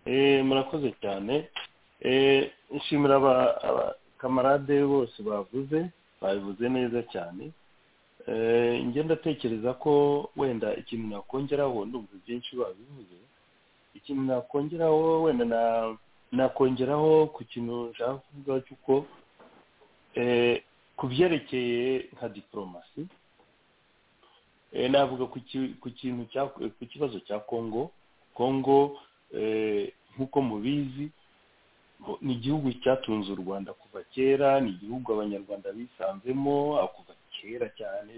Speaker 7: Eh, murakoze cyane Eh, nshimira aba- abakamarade bose bavuze babivuze neza cyane Eh, njye ndatekereza ko wenda ikintu nakongeraho ndumva byinshi babivuze ikintu nakongeraho wenda na- nakongeraho ku kintu nshaka kuvuga cy'uko eh, ku byerekeye nka diporomasi Eh, navuga ku ki- ku kintu cya- ku kibazo cya kongo kongo eh, nk'uko mubizi bo- ni igihugu cyatunze u rwanda kuva kera ni igihugu abanyarwanda bisanzemo aho kuva kera cyane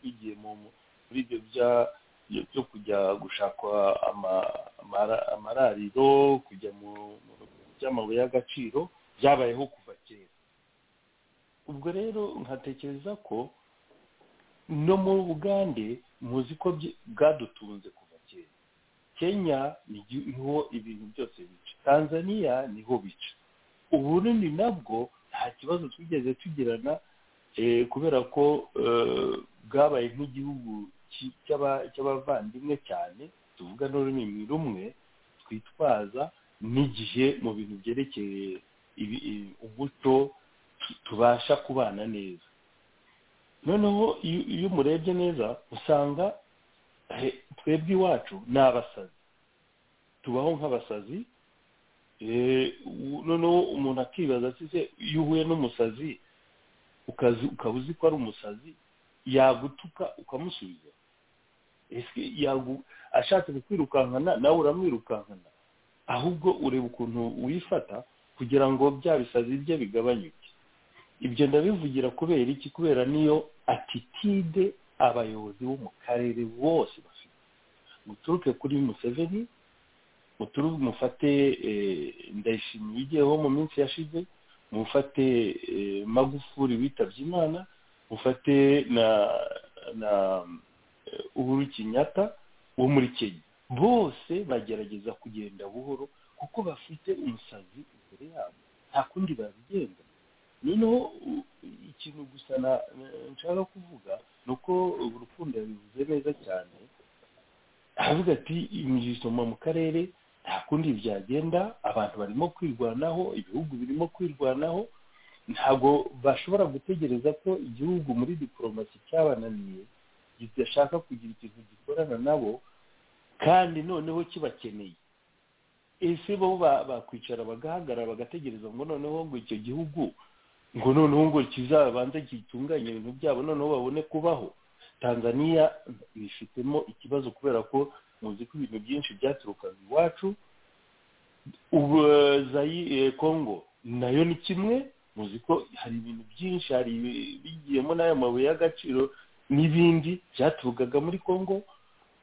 Speaker 7: bigiye mu- mu- muri ibyo bya- byo- byo kujya gushaka ama- amara- amarariro kujya mu mu- mu by'amabuye y'agaciro byabayeho kuva kera ubwo rero nkatekereza ko no mu bugande muzi ko bye- bwadutunze kuva kera kenya niho ibintu byose bica tanzania niho bica uburundi nabwo nta kibazo twigeze tugirana eh, kubera ko eh, bwabaye nk'igihugu ki- cy'aba- cy'abavandimwe cyane tuvuga n'ururimi rumwe twitwaza n'igihe mu bintu byerekeye ibi- i- umuco tu- tubasha kubana neza noneho iyo iyo umurebye neza usanga eh, twebwe iwacu ni abasazi tubaho nk'abasazi eh, u- noneho umuntu akibaza ati se iyo uhuye n'umusazi ukazi- ukaba uzi ko ari umusazi yagutuka ukamusubiza ese yagu- ashatse kukwirukankana nawe uramwirukankana ahubwo ureba ukuntu wifata kugira ngo bya bisazi bye bigabanyuke ibyo ndabivugira kubera iki kubera niyo atitide abayobozi bo mu karere bose bafite muturuke kuri museveni muturu- mufate eh, ndayishimiye ugiyeho mu minsi yashize mufate eh, magufuri witabye imana mufate na na eh, uhuru kinyata wo muri kenya bose bagerageza kugenda buhoro kuko bafite umusazi imbere yabo nta kundi babigenza noneho u- ikintu gusa na- na- nshaka kuvuga ni uko urukundo yabivuze neza cyane aravuga ati imisoma mu karere nta kundi byagenda abantu barimo kwirwanaho ibihugu birimo kwirwanaho ntabwo bashobora gutegereza ko igihugu muri diporomasi cyabananiye kidashaka kugira ikintu gikorana nabo kandi noneho kibakeneye ese bo ba- bakwicara bagahagarara bagategereza ngo noneho ngo icyo gihugu ngo noneho ngo kizabanze gitunganye ibintu byabo noneho babone kubaho tanzaniya bifitemo ikibazo kubera ko muzi ko ibintu byinshi byaturukaga iwacu ubu eh, Zayi- eh, congo nayo ni kimwe muzi ko hari ibintu byinshi hari ibi- bigiyemo n'ayo mabuye y'agaciro n'ibindi byaturukaga muri congo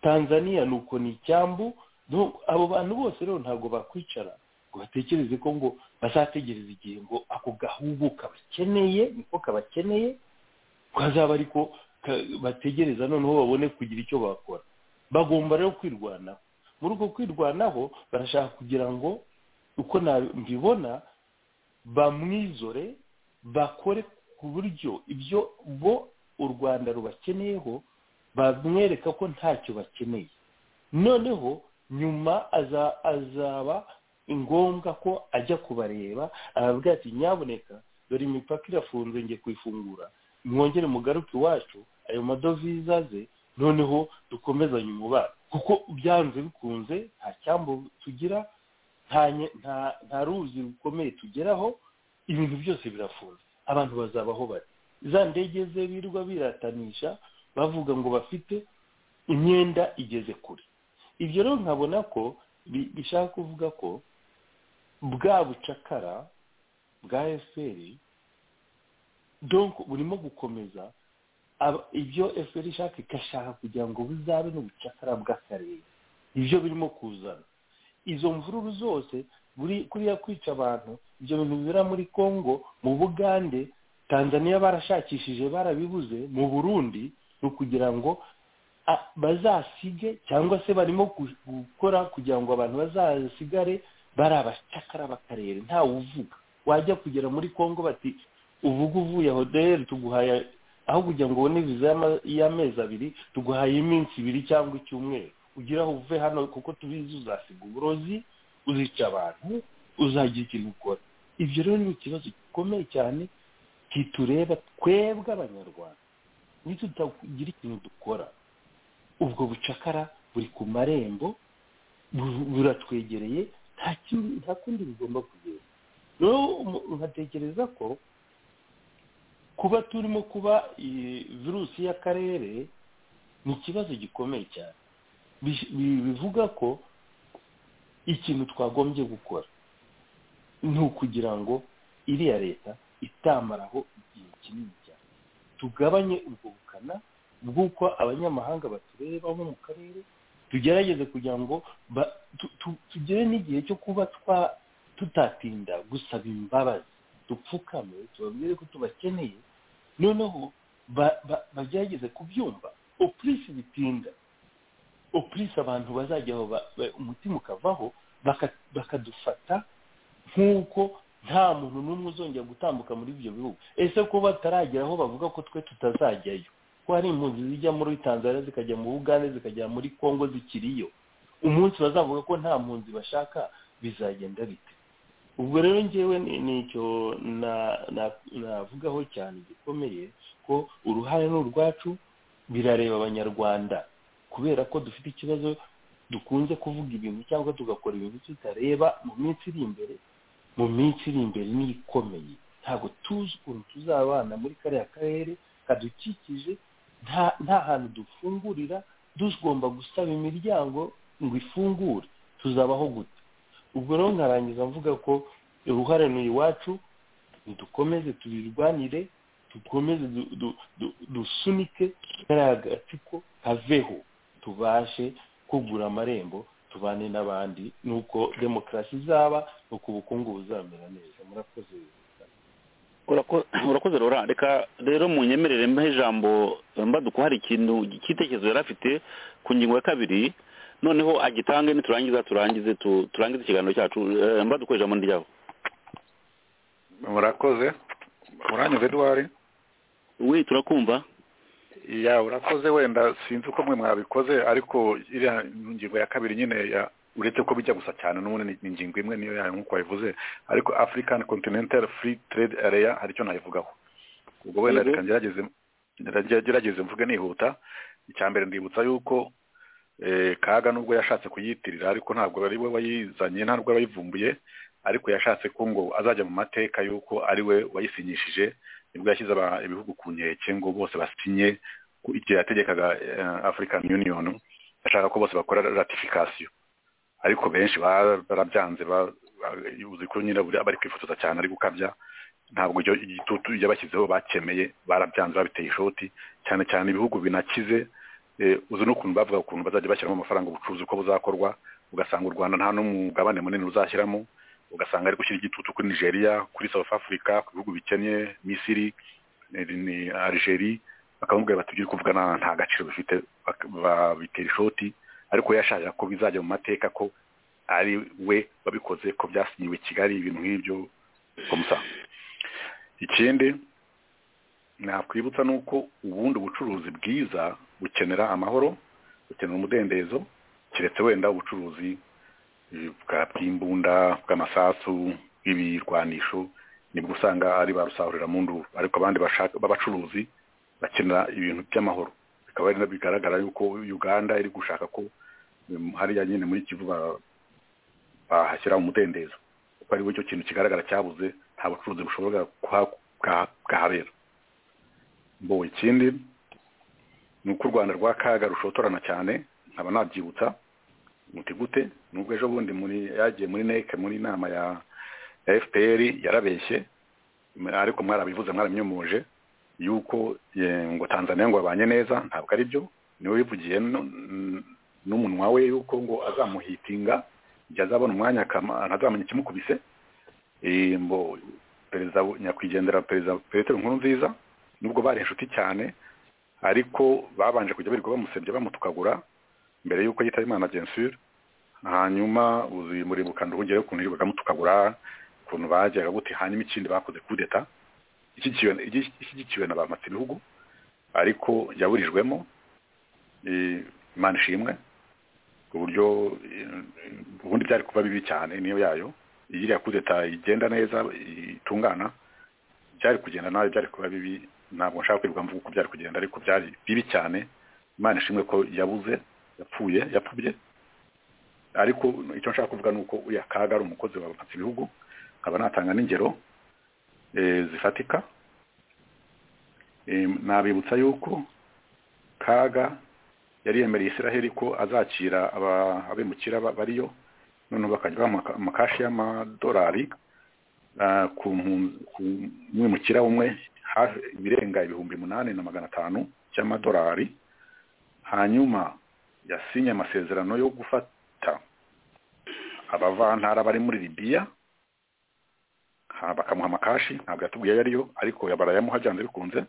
Speaker 7: tanzaniya ni uko ni icyambu No, abo bantu bose rero ntabwo bakwicara ngo batekereze ko ngo bazategereza igihe ngo ako gahugu kabakeneye niko kabakeneye kazaba ariko ka- bategereza noneho babone kugira icyo bakora bagomba rero kwirwanaho muri uko kwirwanaho barashaka kugira ngo uko na- mbibona bamwizore bakore ku buryo ibyo bo u rwanda rubakeneyeho bamwereka ko ntacyo bakeneye noneho nyuma aza- azaba ngombwa ko ajya kubareba arabwira ati nyaboneka dore imipaka irafunze ngiye kuyifungura mwongere mugaruke iwacu ayo madovize aze noneho dukomezanye umubano kuko byanze bikunze nta cyambu tugira nta nye- nta- nta ruzi rukomeye tugeraho ibintu byose birafunze abantu bazabaho bari za ndege ze birirwa biratanisha bavuga ngo bafite imyenda igeze kure ibyo rero nkabona ko bi- bishaka kuvuga ko bwa bucakara bwa fpr donc burimo gukomeza Aba- ibyo fpr ishaka igashaka kugira ngo buzabe n'ubucakara bw'akarere ibyo birimo kuzana izo mvururu zose buri kuriya kwica abantu ibyo bintu bibera muri congo mu bugande tanzania barashakishije barabibuze mu burundi ni ukugira ngo bazasige cyangwa se barimo gukora kugira ngo abantu bazasigare bari abacakara bakarere ntawe uvuga wajya kugera muri congo bati uvuga uvuye hoderi tuguhaye aho kugira ngo ubone viza y'ama- y'amezi abiri tuguhaye iminsi ibiri cyangwa icyumweru ugira aho uve hano kuko tubizi uzasiga uburozi uzica abantu uzagira ikintu ukora ibyo rero ni ikibazo gikomeye cyane kitureba twebwe abanyarwanda nitutagira ikintu dukora ubwo bucakara buri ku marembo bu- buratwegereye nta kindi- nta kundi bigomba kugenda rero umu- nkatekereza ko kuba turimo kuba iyi virusi y'akarere ni ikibazo gikomeye cyane Bi- bi- bivuga ko ikintu twagombye gukora ni ukugira ngo iriya leta itamaraho igihe kinini cyane tugabanye ubwo bukana bw'uko abanyamahanga batureba bo mu karere tugerageze kugira ngo ba- tu- tu- tugere n'igihe cyo kuba twa tutatinda gusaba imbabazi dupfukame tubabwire ko tubakeneye noneho ba- ba- bagerageze kubyumva opurisi bitinda opurisi abantu bazajya aho ba- ba- umutima ukavaho baka- bakadufata nk'uko nta muntu n'umwe uzongera gutambuka muri ibyo bihugu ese ko bataragera aho bavuga ko twe tutazajyayo ko hari impunzi zijya muri tanzania zikajya mu bugande zikajya muri congo zikiriyo umunsi bazavuga ko nta mpunzi bashaka bizagenda bite ubwo rero ngewe ni ni icyo na- na- navugaho cyane gikomeye ko uruhare ni urwacu birareba abanyarwanda kubera ko dufite ikibazo dukunze kuvuga ibintu cyangwa tugakora ibintu tutareba mu minsi iri imbere mu minsi iri imbere ni ikomeye ntabwo tuzi ukuntu tuzabana muri kariya karere kadukikije nta nta hantu dufungurira tugomba gusaba imiryango ngo ifungure tuzabaho gute ubwo rero nkarangiza mvuga ko uruhare ni iwacu dukomeze tubirwanire dukomeze du- du- du- dusunike kariya gatsiko kaveho tubashe kugura amarembo tubane n'abandi nuko demokarasi izaba nuko ubukungu buzamera neza murakoze
Speaker 4: Urako- urakoze rora reka rero mu nyemerere mbahe ijambo mbaduko hari ikintu cy'itekerezo yari afite ku ngingo ya kabiri noneho agitange niturangiza turangize tu- turangize ikiganiro cyacu Eh, mbaduko ijambo ni ryawe
Speaker 5: murakoze muranyuze eduwari
Speaker 4: we turakumva
Speaker 5: ya urakoze wenda sinzi uko mwe mwabikoze ariko iriya ngingo ya kabiri nyine ya uretse ko bijya gusa cyane n'ubundi ni- ni ingingo imwe niyo yayo nk'uko wabivuze ariko african continental free trade area hari icyo nayivugaho ubwo wenda
Speaker 4: Yego.
Speaker 5: reka ngerageze ngerage- gerageze mvuge nihuta icya mbere ndibutsa yuko eh, kaga nubwo yashatse kuyitirira ariko ntabwo ari we wayizanye ntabwo wayivumbuye ariko yashatse ko ngo azajya mu mateka y'uko ari we wayisinyishije nibwo yashyize aba- ibihugu ku nkeke ngo bose basinye ku igihe yategekaga eh, African Union ashaka ko bose bakora ratification ariko benshi ba- barabyanze ba- ba- uzi ko nyine buri- bari kwifotoza cyane ari gukabya ntabwo icyo igitutu yabashyizeho bakemeye barabyanze babiteye ishoti cyane cyane ibihugu binakize eh, uzi n'ukuntu bavuga ukuntu bazajya bashyiramo amafaranga ubucuruzi uko buzakorwa ugasanga u rwanda nta n'umugabane munini uzashyiramo ugasanga ari gushyira igitutu kuri nigeria kuri south africa ku bihugu bikennye misiri eh, ni algeria bakamubwira bati ibyo uri kuvuga nta nta gaciro bifite bak- babitera ishoti ariko yashaka ko bizajya mu mateka ko ari we wabikoze ko byasinyiwe i kigali ibintu nk'ibyo komusa ikindi nakwibutsa ni uko ubundi ubucuruzi bwiza bukenera amahoro bukenera umudendezo keretse wenda ubucuruzi eh, bwa- bw'imbunda bw'amasasu bw'ibirwanisho nibwo usanga ari ba rusahurira mu nduru ariko abandi bashaka b'abacuruzi bakenera ibintu by'amahoro bikaba ari na- bigaragara yuko uganda iri gushaka ko um, hariya nyine muri kivu ba- bahashyira umudendezo kuko ari cyo kintu kigaragara cyabuze nta bucuruzi bushobora kuha- kuha- kuhabera bo ikindi ni uko u rwanda rwa kaga rushotorana cyane nkaba nabyibutsa muti gute nubwo ejo bundi muri yagiye muri neke muri inama ya ya fpr yarabeshye ariko mwarabivuze mwaramyomoje yuko eh, ngo tanzania ngo babanye neza ntabwo ari byo niwe wivugiye nu- n- n'umunwa we yuko ngo azamuhitinga igihe azabona umwanya akama- ntazamenya ikimukubise Eh, ngo perezida nyakwigendera perezida petero nkuru nziza nubwo bari inshuti cyane ariko babanje kujya birirwa bamusebye bamutukagura mbere y'uko yitaba imana gensire hanyuma uyu murimo ukanda ubugere ukuntu yirirwaga amutukagura ukuntu bageraga gute hanyuma ikindi bakoze kudeta ishyigikiwe ishyigikiwe na ba matsibihugu ariko yaburijwemo imana ishimwe uburyo ubundi byari kuba bibi cyane niyo yayo iriya kudeta igenda neza itungana byari kugenda nabi byari kuba bibi ntabwo nshaka kwirirwa mvuga uko byari kugenda ariko byari bibi cyane imana ishimwe ko yabuze yapfuye yapfubye ariko icyo nshaka kuvuga ni uko uriya kaga ari umukozi wa bapatsi ibihugu nkaba natanga n'ingero zifatika nabibutsa yuko kaga yari yemereye israheli ko azakira abimukira bariyo noneho bakajya amakashi y'amadolari ku mwimukira umwe ibirenga ibihumbi umunani na magana atanu cy'amadolari hanyuma yasinye amasezerano yo gufata abavantara bari muri libiya bakamuha amakashi ntabwo yatubwiye ayo ariyo ariko barayamuha byanze bikunze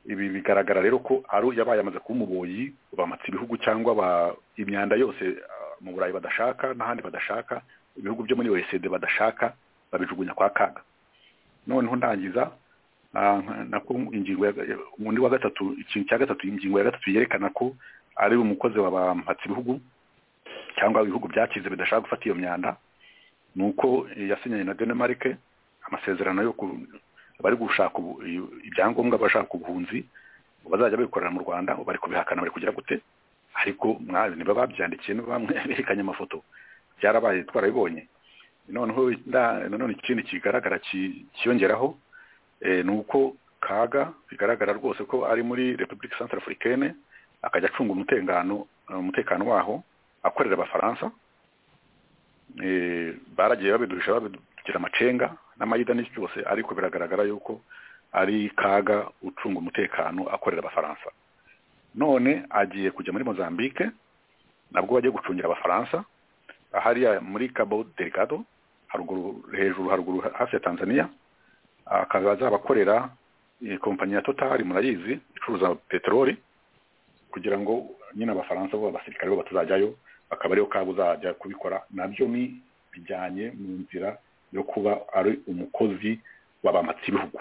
Speaker 5: ibi bigaragara rero ko ari yabaye amaze kuba umuboyi bamatse ibihugu cyangwa imyanda yose mu burayi badashaka n'ahandi badashaka ibihugu byo muri oecd badashaka babijugunya kwa kaga noneho ndangiza nako ingingo undi wa gatatu ikintu cya gatatu ingingo ya gatatu yerekana ko ari umukozi wa bamatse ibihugu cyangwa ibihugu byakize bidashaka gufata iyo myanda ni uko yasinyanye na denmark amasezerano yo bari gushaka ibyangombwa bashaka ubuhunzi bazajya babikorera mu rwanda bari kubihakana bari kugira gute ariko mwabi niba babyandikiye bamwe berekanye amafoto byarabaye twarabibonye noneho nanone ikindi kigaragara cyiyongeraho ni uko kaga bigaragara rwose ko ari muri repubulika santarafurikene akajya acunga umutekano umutekano waho akorera abafaransa baragiye babiduhisha babidugira amacenga n'amayida n'iki cyose ariko biragaragara yuko ari kaga ucunga umutekano akorera abafaransa none agiye kujya muri mozambique nabwo bajya gucungira abafaransa hariya muri cabo delegado haruguru hejuru haruguru hafi ya tanzania akaba azabakorera kompanyi ya totari murayizi icuruza peteroli kugira ngo nyine abafaransa bo abasirikare bo batazajyayo bakaba ariyo kabo uzajya kubikora nabyo ni bijyanye mu nzira yo kuba ari umukozi w'abamatsi ibihugu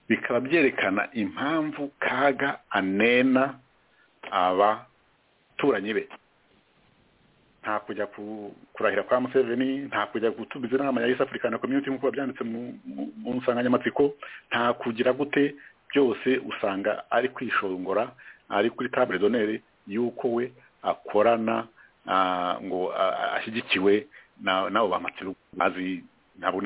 Speaker 5: bikaba byerekana impamvu kaga anena abaturanyi be nta kujya kurahira kwa museveni nta kujya gutumiza inama ya east african community nk'uko byanditse mu nsanganyamatsiko nta kugira gute byose usanga ari kwishongora ari kuri table d'honneur y'uko we akorana ngo ashyigikiwe n'abo bamatsi bazi ntabwo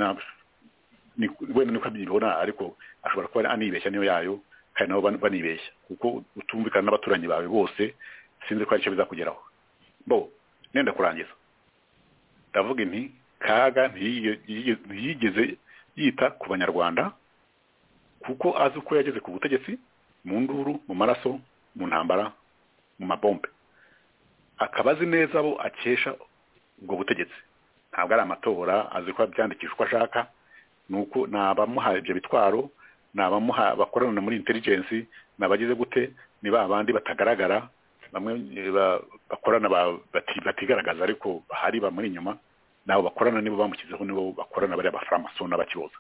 Speaker 5: wenda niko abyibona ariko ashobora kuba anibeshya niyo yayo kandi nabo banibeshya kuko utumvikana n'abaturanyi bawe bose sinzi ko aricyo bizakugeraho bo nenda kurangiza ndavuga inti kaga ntiyigeze yita ku banyarwanda kuko azi uko yageze ku butegetsi mu nduru mu maraso mu ntambara mu mabombe akaba azi neza abo akesha ubwo butegetsi ntabwo ari amatora azi ko byandikishwa uko ashaka nuko ni abamuha ibyo bitwaro ni abamuha bakorana muri intelligence ni abagize gute ni ba bandi batagaragara bamwe bakorana batigaragaza ariko hari bamuri inyuma nabo bakorana nibo bamushyizeho nibo bakorana bariya abafaraso n'abakiboza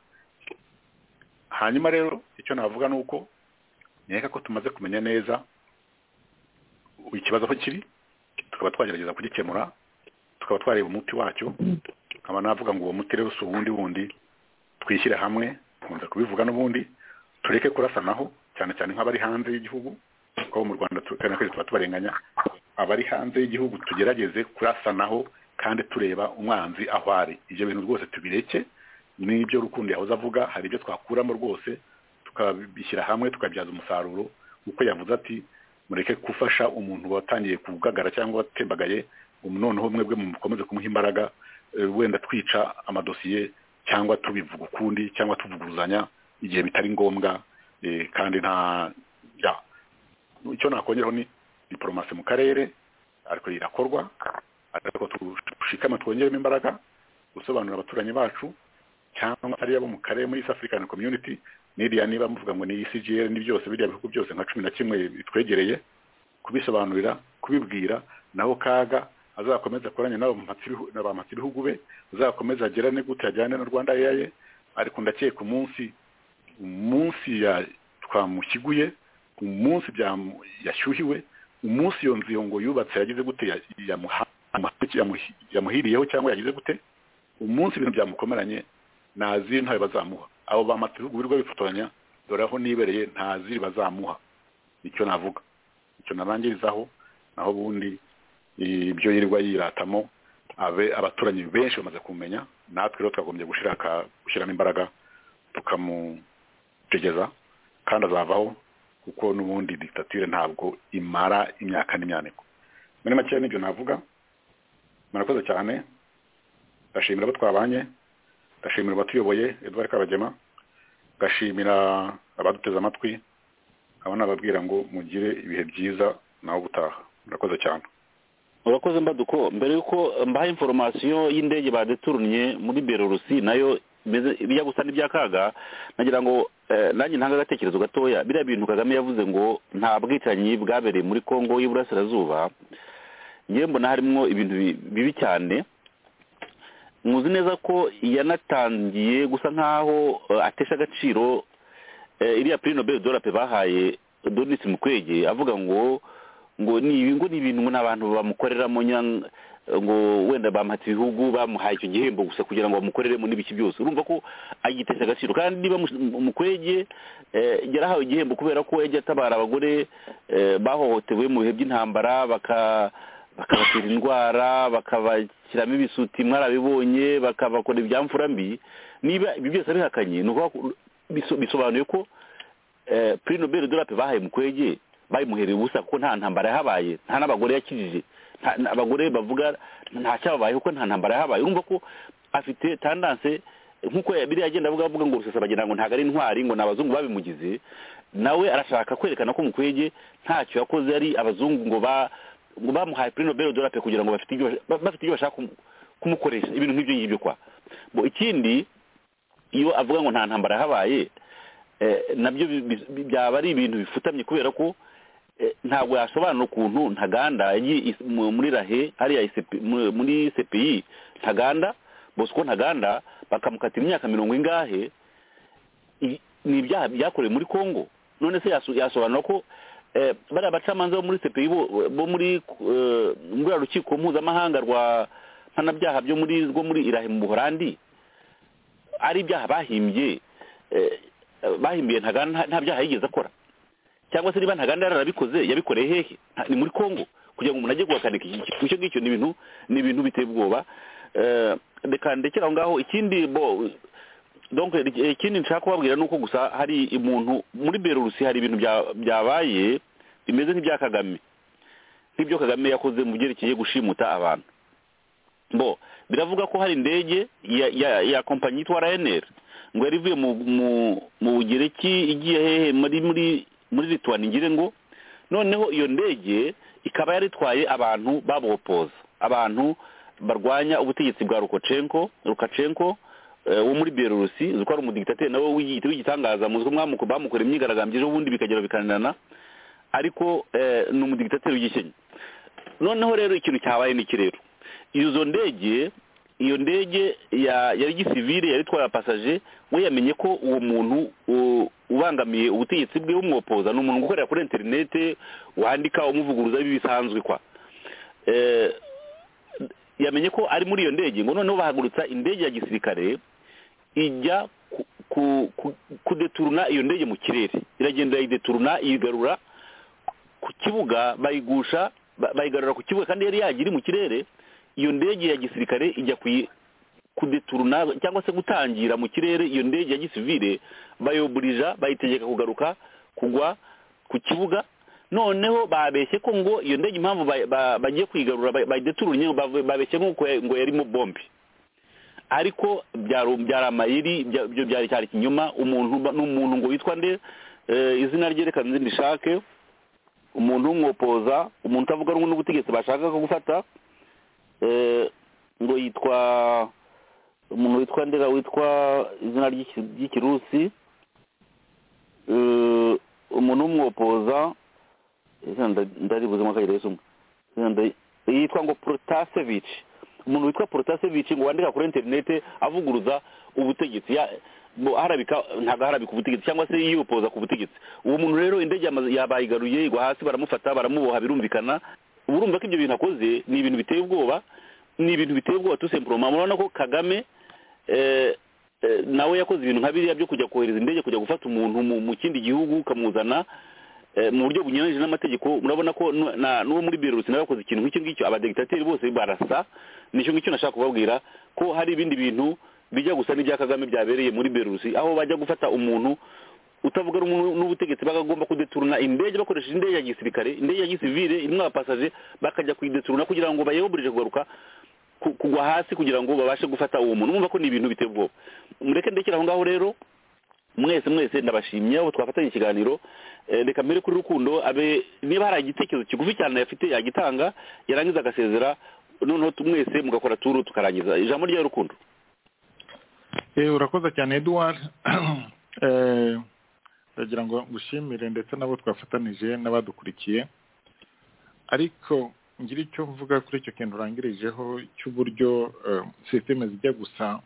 Speaker 5: hanyuma rero icyo navuga ni uko nkeka ko tumaze kumenya neza ikibazo aho kiri tukaba twagerageza kugikemura tukaba twareba umuti wacyo nkaba navuga ngo uwo muti rero si uwundi wundi twishyire hamwe nkunze kubivuga n'ubundi tureke kurasanaho cyane cyane nk'abari hanze y'igihugu kuko mu rwanda kandi twese tuba tubarenganya abari hanze y'igihugu tugerageze kurasanaho kandi tureba umwanzi aho ari ibyo bintu rwose tubireke n'ibyo rukundo yahoze avuga hari ibyo twakuramo rwose tukabishyira hamwe tukabyaza umusaruro kuko yavuze ati mureke gufasha umuntu watangiye kugagara cyangwa watembagaye noneho mwebwe mukomeze kumuha imbaraga wenda twica amadosiye cyangwa tubivuga ukundi cyangwa tuvuguruzanya igihe bitari ngombwa kandi nta ya icyo nakongeraho ni diporomasi mu karere ariko irakorwa ariko dushikama twongeremo imbaraga gusobanurira abaturanyi bacu cyangwa ari abo mu karere muri east african community n'iriya niba muvuga ngo ni icgr ni byose biriya bihugu byose nka cumi na kimwe bitwegereye kubisobanurira kubibwira naho kaga azakomeza akoranye n'abampatsi ibihugu be azakomeza agirane gute ajyane na rwanda yaye ariko ndakeka umunsi umunsi twamushyiguye umunsi yashyuhiwe umunsi iyo nzu ngo yubatse yagize gute yamuhiriyeho cyangwa yagize gute umunsi ibintu byamukomeranye ntaziri ntayo bazamuha abo bampatsi ibihugu birirwa bifotoranya dore aho nibereye ntaziri bazamuha nicyo navuga icyo narangirizaho naho ubundi ibyo yirirwa yiratamo abe abaturanyi benshi bamaze kumenya natwe rero twagombye gushyiramo imbaraga tukamutegeza kandi azavaho kuko n'ubundi dictature ntabwo imara imyaka n'imyaniko muri make nibyo navuga murakoze cyane ndashimira abo twabanye ndashimira abatuyoboye Edouard Kabagema ndashimira abaduteze amatwi aba nababwira ngo mugire ibihe byiza nawe gutaha murakoze cyane
Speaker 4: urakoze mbaduko mbere yuko mbaha inforomasiyo y'indege badeturnye muri berorusi nayo bijya gusa n'ibyakaga nagira ngo nanjye ntanga agatekerezo gatoya biriya bintu kagame yavuze ngo nta bwicanyi bwabereye muri congo y'iburasirazuba ngewe mbona harimo ibintu bibi cyane muzi neza ko yanatangiye gusa nk'aho atesha agaciro iriya piri nobel dora pe bahaye donisi mukwege avuga ngo ngo ni ibi ngo ni ibintu ngo n'abantu bamukoreramo ngo wenda bamuhatse ibihugu bamuhaye icyo gihembo gusa kugira ngo bamukoreremo n'ibiki byose urumva ko agitesha agaciro kandi niba mukwege yarahawe igihembo kubera ko yagiye atabara abagore bahohotewe mu bihe by'intambara bakabatera indwara bakabashyiramo ibisuti mwarabibonye bakabakora ibyamfura mbi niba ibi byose abihakanye ni ukuvuga bisobanuye ko puri nobel dorape bahaye mukwege bayimuhereye ubusa kuko nta ntambara yahabaye nta n'abagore yakijije abagore bavuga nta cyababaye kuko nta ntambara yahabaye urumva ko afite tandanse nk'uko biriya agenda avuga avuga ngo rusasa bagira ngo ntabwo ari intwari ngo ni abazungu babimugize nawe arashaka kwerekana ko mukwege ntacyo yakoze ari abazungu ngo ngo bamuhaye puri nobel dorape kugira ngo bafite ibyo bashaka kumukoresha ibintu nk'ibyo ngibyo kwa ikindi iyo avuga ngo nta ntambara habaye nabyo byaba ari ibintu bifutamye kubera ko ntabwo yasobanura ukuntu ntaganda muri rahe hariya muri cpi ntaganda bosco ntaganda bakamukatira imyaka mirongo ingahe ni ibyaha byakorewe muri congo none se yasobanura ko bariya bacamanza bo muri cpi bo muri ruriya rukiko mpuzamahanga rwa mpanabyaha byo muri rwo muri irahe mu buhorandi ari ibyaha bahimbye bahimbiye nta byaha yigeze akora cyangwa se niba ntaganda yararabikoze yabikoreye hehe ni muri congo kugira ngo umuntu ajye guhakanika icyo ngicyo ni ibintu ni ibintu biteye ubwoba reka ndekera aho ngaho ikindi ikindi nshaka kubabwira ni uko gusa hari umuntu muri berurusi hari ibintu byabaye bimeze nk'ibya kagame nk'ibyo kagame yakoze mu byerekeye gushimuta abantu bo biravuga ko hari indege ya kompanyi yitwa rnr ngo yari ivuye mu bugereki igiye hehe muri rituwani ngire ngo noneho iyo ndege ikaba yari itwaye abantu babopoza abantu barwanya ubutegetsi bwa rukacenko wo muri berurusi uzi ko ari umudigitateri nawe w'igitangaza muzwi bamukoreye imyigaragambyo ejo bundi bikagera bikananana ariko ni umudigitateri w'igikenya noneho rero ikintu cyabaye ni iki rero izo ndege iyo ndege yari gisivire yari itwaye apasaje we yamenye ko uwo muntu ubangamiye ubutegetsi bwe bumwopoza ni umuntu ukorera kuri interinete wandika umuvuguruza bisanzwe kwa yamenye ko ari muri iyo ndege ngo noneho bahagurutsa indege ya gisirikare ijya kudeturuna iyo ndege mu kirere iragenda irayideturuna iyigarura ku kibuga bayigusha bayigarura ku kibuga kandi yari yagira mu kirere iyo ndege ya gisirikare ijya kudeturuna cyangwa se gutangira mu kirere iyo ndege ya gisivire bayoburija bayitegeka kugaruka kugwa ku kibuga noneho babeshye ko ngo iyo ndege impamvu bagiye kuyigarura bayideturunye babeshye ngo yarimo bombe ariko byari amayeri byo byari cyari ikinyoma umuntu ni umuntu ngo witwa nde izina rye reka nzindishake umuntu w'umwopoza umuntu utavuga rumwe n'ubutegetsi bashaka gufata ngo yitwa umuntu witwa ndera witwa izina ry'ikirusi umuntu w'umwopoza ndari buzima akagira yesu umwe yitwa ngo protasevici umuntu witwa protasevici ngo wandika kuri interinete avuguruza ubutegetsi ya- bo- harabika ntabwo harabika ubutegetsi cyangwa se yiyopoza ku butegetsi uwo muntu rero indege yamaze- yabayigaruye igwa hasi baramufata baramuboha birumvikana uba urumva ko ibyo bintu akoze ni ibintu biteye ubwoba ni ibintu biteye ubwoba tusempuroma murabona ko kagame eh, eh, nawe yakoze ibintu nka biriya byo kujya kohereza indege kujya gufata umuntu mu- mu kindi gihugu ukamuzana eh, mu buryo bunyuranyije n'amategeko murabona ko nu- na- n'uwo muri berusi nawe yakoze ikintu nk'icyo ngicyo abadegitateri bose barasa nicyo ngicyo nashaka kubabwira ko hari ibindi bintu bijya gusa n'ibya kagame byabereye muri berusi aho bajya gufata umuntu utavuga rumwe n'ubutegetsi bagomba kudeturuna indege bakoresheje indege ya gisirikare indege ya gisivile irimo abapasaje bakajya kuyideturuna kugira ngo bayeburirije kugaruka ku- kugwa hasi kugira ngo babashe gufata uwo muntu mwumva ko ni ibintu biteye ubwoba mureke ndekera aho ngaho rero mwese mwese ndabashimye aho twafatanye ikiganiro Eh, reka mbere kuri rukundo abe niba hari igitekerezo kigufi cyane yafite yagitanga yarangiza agasezera noneho tu- mwese mugakora turu tukarangiza ijambo rya rukundo
Speaker 6: Eh, urakoze cyane eduward Eh, ndagira ngo ngushimire ndetse n'abo twafatanije n'abadukurikiye ariko ngira icyo mvuga kuri icyo kintu urangirijeho cy'uburyo eh, sisiteme zijya gusa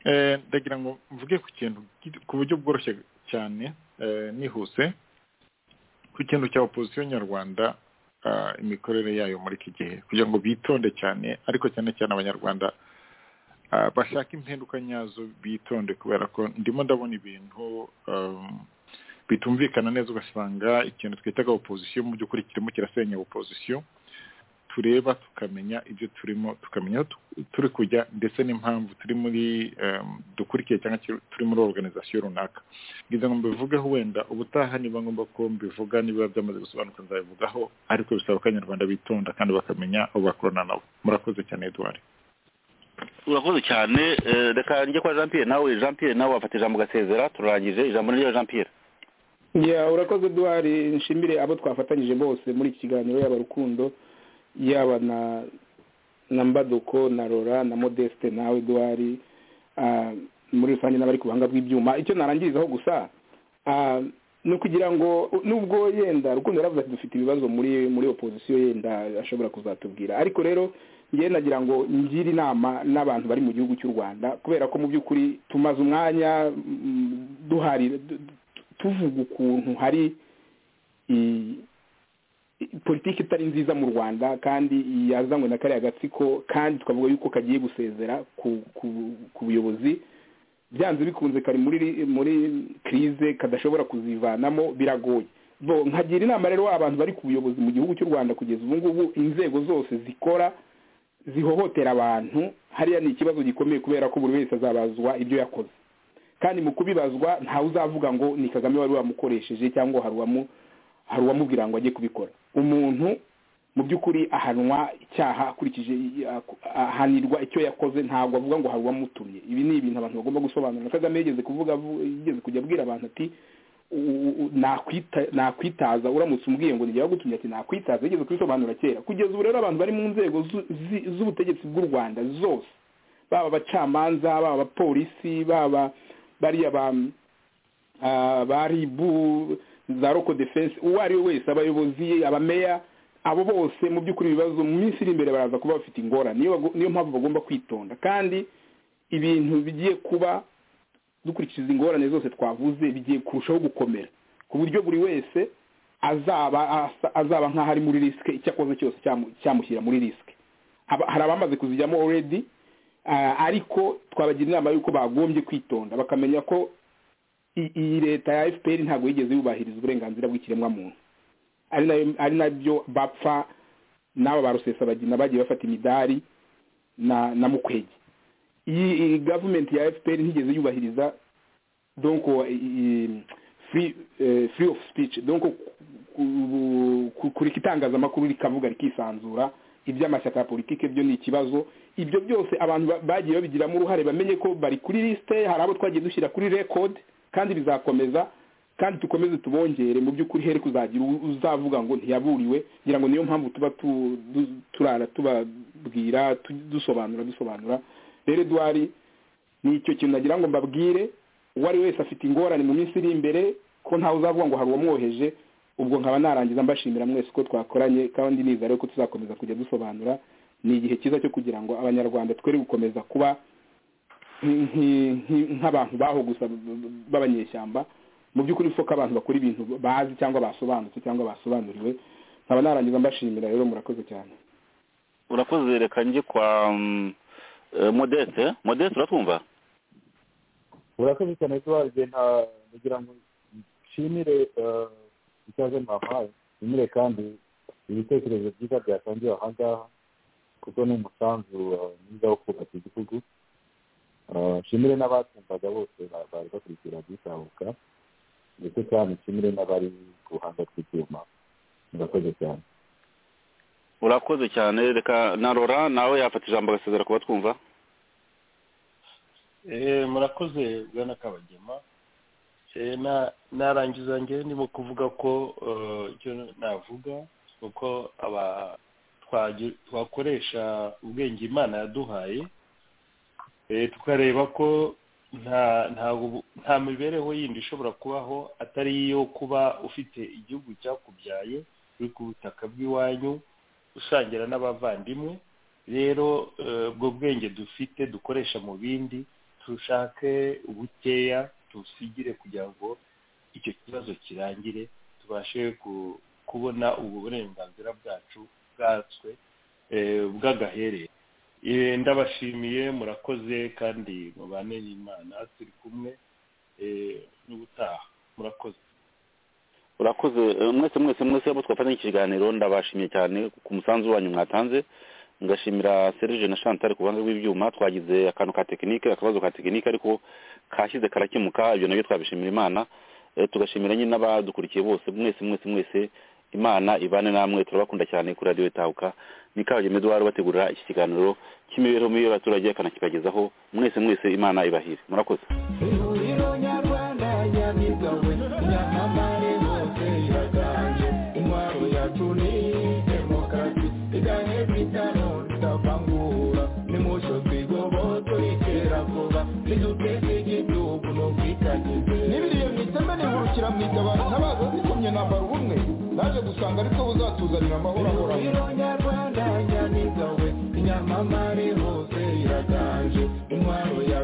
Speaker 6: Eh, ndagira ngo mvuge ku kintu gito- ku buryo bworoshye cyane eh, nihuse ku kintu cya opozisiyo nyarwanda ah, imikorere yayo muri iki gihe kugira ngo bitonde cyane ariko cyane cyane abanyarwanda ah, bashaka impinduka nyazo bitonde kubera ko ndimo ndabona ibintu um, bitumvikana neza ugasanga ikintu twitaga opozisiyo mu by'ukuri kirimo kirasenya opozisiyo tureba tukamenya ibyo turimo tukamenya aho tu- turi kujya ndetse n'impamvu turi muri um, dukurikiye cyangwa kiri- turi muri organizasiyo runaka ngize ngo mbivugeho wenda ubutaha niba ngombwa ko mbivuga niba byamaze gusobanuka nzabivugaho ariko bisaba ko abanyarwanda bitonda kandi bakamenya abo bakorana nabo murakoze cyane eduwari
Speaker 4: urakoze cyane eh, reka njye kwa jean pierre nawe jean pierre nawe wafata ijambo ugasezera turarangije ijambo rya jean pierre
Speaker 9: ya urakoze duhari nshimire abo twafatanyije bose muri iki kiganiro yaba rukundo yaba na na mbaduko na rora na modeste nawe duhari ah, muri rusange n'abari ku buhanga bw'ibyuma icyo narangirizaho gusa ah, ni ukugira ngo nubwo yenda rukundo yaravuze ati dufite ibibazo muri muri opozisiyo yenda ashobora kuzatubwira ariko rero ngewe nagira ngo ngire inama n'abantu bari mu gihugu cy'u rwanda kubera ko mu by'ukuri tumaze umwanya mm, duharira du- du- tuvuga ukuntu hari i- i- politiki itari nziza mu rwanda kandi yazanywe na kariya gatsiko kandi twavuga yuko kagiye gusezera ku ku- ku buyobozi byanze bikunze kari muri muri krize kadashobora kuzivanamo biragoye bo nkagira inama rero abantu bari ku buyobozi mu gihugu cy'u rwanda kugeza ubu ngubu inzego zose zikora zihohotera abantu hariya ni ikibazo gikomeye kubera ko buri wese azabazwa ibyo yakoze kandi mu kubibazwa ntawe uzavuga ngo ni kagame wari wamukoresheje cyangwa hari uwamu hari uwamubwira ngo ajye kubikora umuntu mu by'ukuri ahanwa icyaha akurikije ahanirwa icyo yakoze ntabwo avuga ngo hari uwamutumye ibi ni ibintu abantu bagomba gusobanura kagame yigeze kuvuga avu- yigeze kujya abwira abantu ati u- u- u- nakwita- nakwitaza uramutse umbwiye ngo nijya wagutumye ati nakwitaza yigeze kubisobanura kera kugeza ubu rero abantu bari mu nzego zu- zi- z'ubutegetsi bw'u rwanda zose baba abacamanza baba abapolisi baba bariya ba- ah, ba ribu za roko defense uwo ari we wese abayobozi abameya abo bose mu by'ukuri ibibazo mu minsi iri imbere baraza kuba bafite ingorane niyo bago- niyo mpamvu bagomba kwitonda kandi ibintu bigiye kuba dukurikiza ingorane zose twavuze bigiye kurushaho gukomera ku buryo buri wese azaba asa- azaba nk'aho ari muri risike icyo akoze cyose cyamu- cyamushyira muri risike Aba- hari abamaze kuzijyamo already ah, ariko twabagira inama y'uko bagombye kwitonda bakamenya ko i- iyi leta ya fpr ntabwo yigeze yubahiriza uburenganzira bw'ikiremwamuntu ari nayo- ari nabyo bapfa n'aba ba rusesabagina bagiye bafata imidari na na mukwege iyi iyi gavumenti ya fpr ntigeze yubahiriza donc free eh, free of speech donc ku- ku- kureka itangazamakuru rikavuga rikisanzura iby'amashyaka ya politiki byo ni ikibazo ibyo byose abantu ba- bagiye babigiramo uruhare bamenye ko bari kuri lisite hari abo twagiye dushyira kuri record kandi bizakomeza kandi dukomeze tubongere mu by'ukuri here kuzagira u- uzavuga ngo ntiyaburiwe ngira ngo niyo mpamvu tuba tu- du- turara tubabwira tu- dusobanura dusobanura rero eduwari ni icyo kintu nagira ngo mbabwire uwo ari wese afite ingorane mu minsi iri imbere ko ntawe uzavuga ngo hari uwamwoheje ubwo nkaba narangiza mbashimira mwese ko twakoranye kandi niza rero ko tuzakomeza kujya dusobanura ni igihe cyiza cyo kugira ngo abanyarwanda twere gukomeza kuba nk- nk- nk'abantu baho gusa b'abanyeshyamba mu by'ukuri isoko abantu bakora ibintu bazi cyangwa basobanutse cyangwa basobanuriwe nkaba narangiza mbashimira rero murakoze cyane
Speaker 4: urakoze reka njye kwa mm, eh, modeste modeste uratwumva
Speaker 8: murakoze cyane tubaze nta kugira ngo nshimire eh, ikaze mwampaye nshimire kandi ibitekerezo byiza byatangiwe aha ngaha kuko ni umusanzu eh, mwiza wo kubaka igihugu Eh, nshimire n'abatumvaga bose ba- bari bakurikira bitabuka ndetse kandi nshimire n'abari ku ruhande rw'ibyuma murakoze cyane
Speaker 4: urakoze cyane reka na rora nawe yafata ijambo agasezera kuba twumva
Speaker 7: Eh, murakoze bwana kabagema Eh, na- narangiza njyewe ndimo kuvuga ko eh, icyo navuga ni uko aba- twagi- twakoresha ubwenge imana yaduhaye Eh, tukareba ko nta nta ubu- nta mibereho yindi ishobora kubaho atari iyo kuba ufite igihugu cyakubyaye uri ku butaka bw'iwanyu usangira n'abavandimwe rero eh, ubwo bwenge dufite dukoresha mu bindi dushake ubukeya tusigire kugira ngo icyo kibazo kirangire tubashe ku- kubona ubu burenganzira bwacu bwatswe eh, bw'agahere Eh, ndabashimiye murakoze kandi mubane n'imana turi kumwe eh, n'ubutaha murakoze
Speaker 4: urakoze eh, mwese mwese mwese abo twafatanya iki kiganiro ndabashimiye cyane ku musanzu wanyu mwatanze ngashimira serge na chantal ku ruhande rw'ibyuma twagize akantu ka tekinike akabazo ka tekinike ariko kashyize karakemuka ibyo nabyo twabishimira imana Eh, tugashimira nyine n'abadukurikiye bose mwese mwese mwese imana ibane namwe turabakunda cyane kuri radiyo itahuka ni kabagema eduwari bategurira iki kiganiro cy'imibereho mibi y'abaturage akanakibagezaho mwese mwese imana ibahire murakoze
Speaker 2: ihuriro nyarwanda nyamigawe nyamamare bose iraganje intwaro yacu ni demokarasi igahe twitano tutavangura nimucyo twigobotso iterabwoba niduteze igihugu n'ubwitangize
Speaker 9: n'ibiriyo mwitembe nihurukira mwigabana ntabaza zikomye nambara ubumwe naje gusanga ariko buzatuzanira amahoro ahoraho
Speaker 2: ihuriro nyarwanda nyamigawe nyamamare hose iraganje intwaro yacu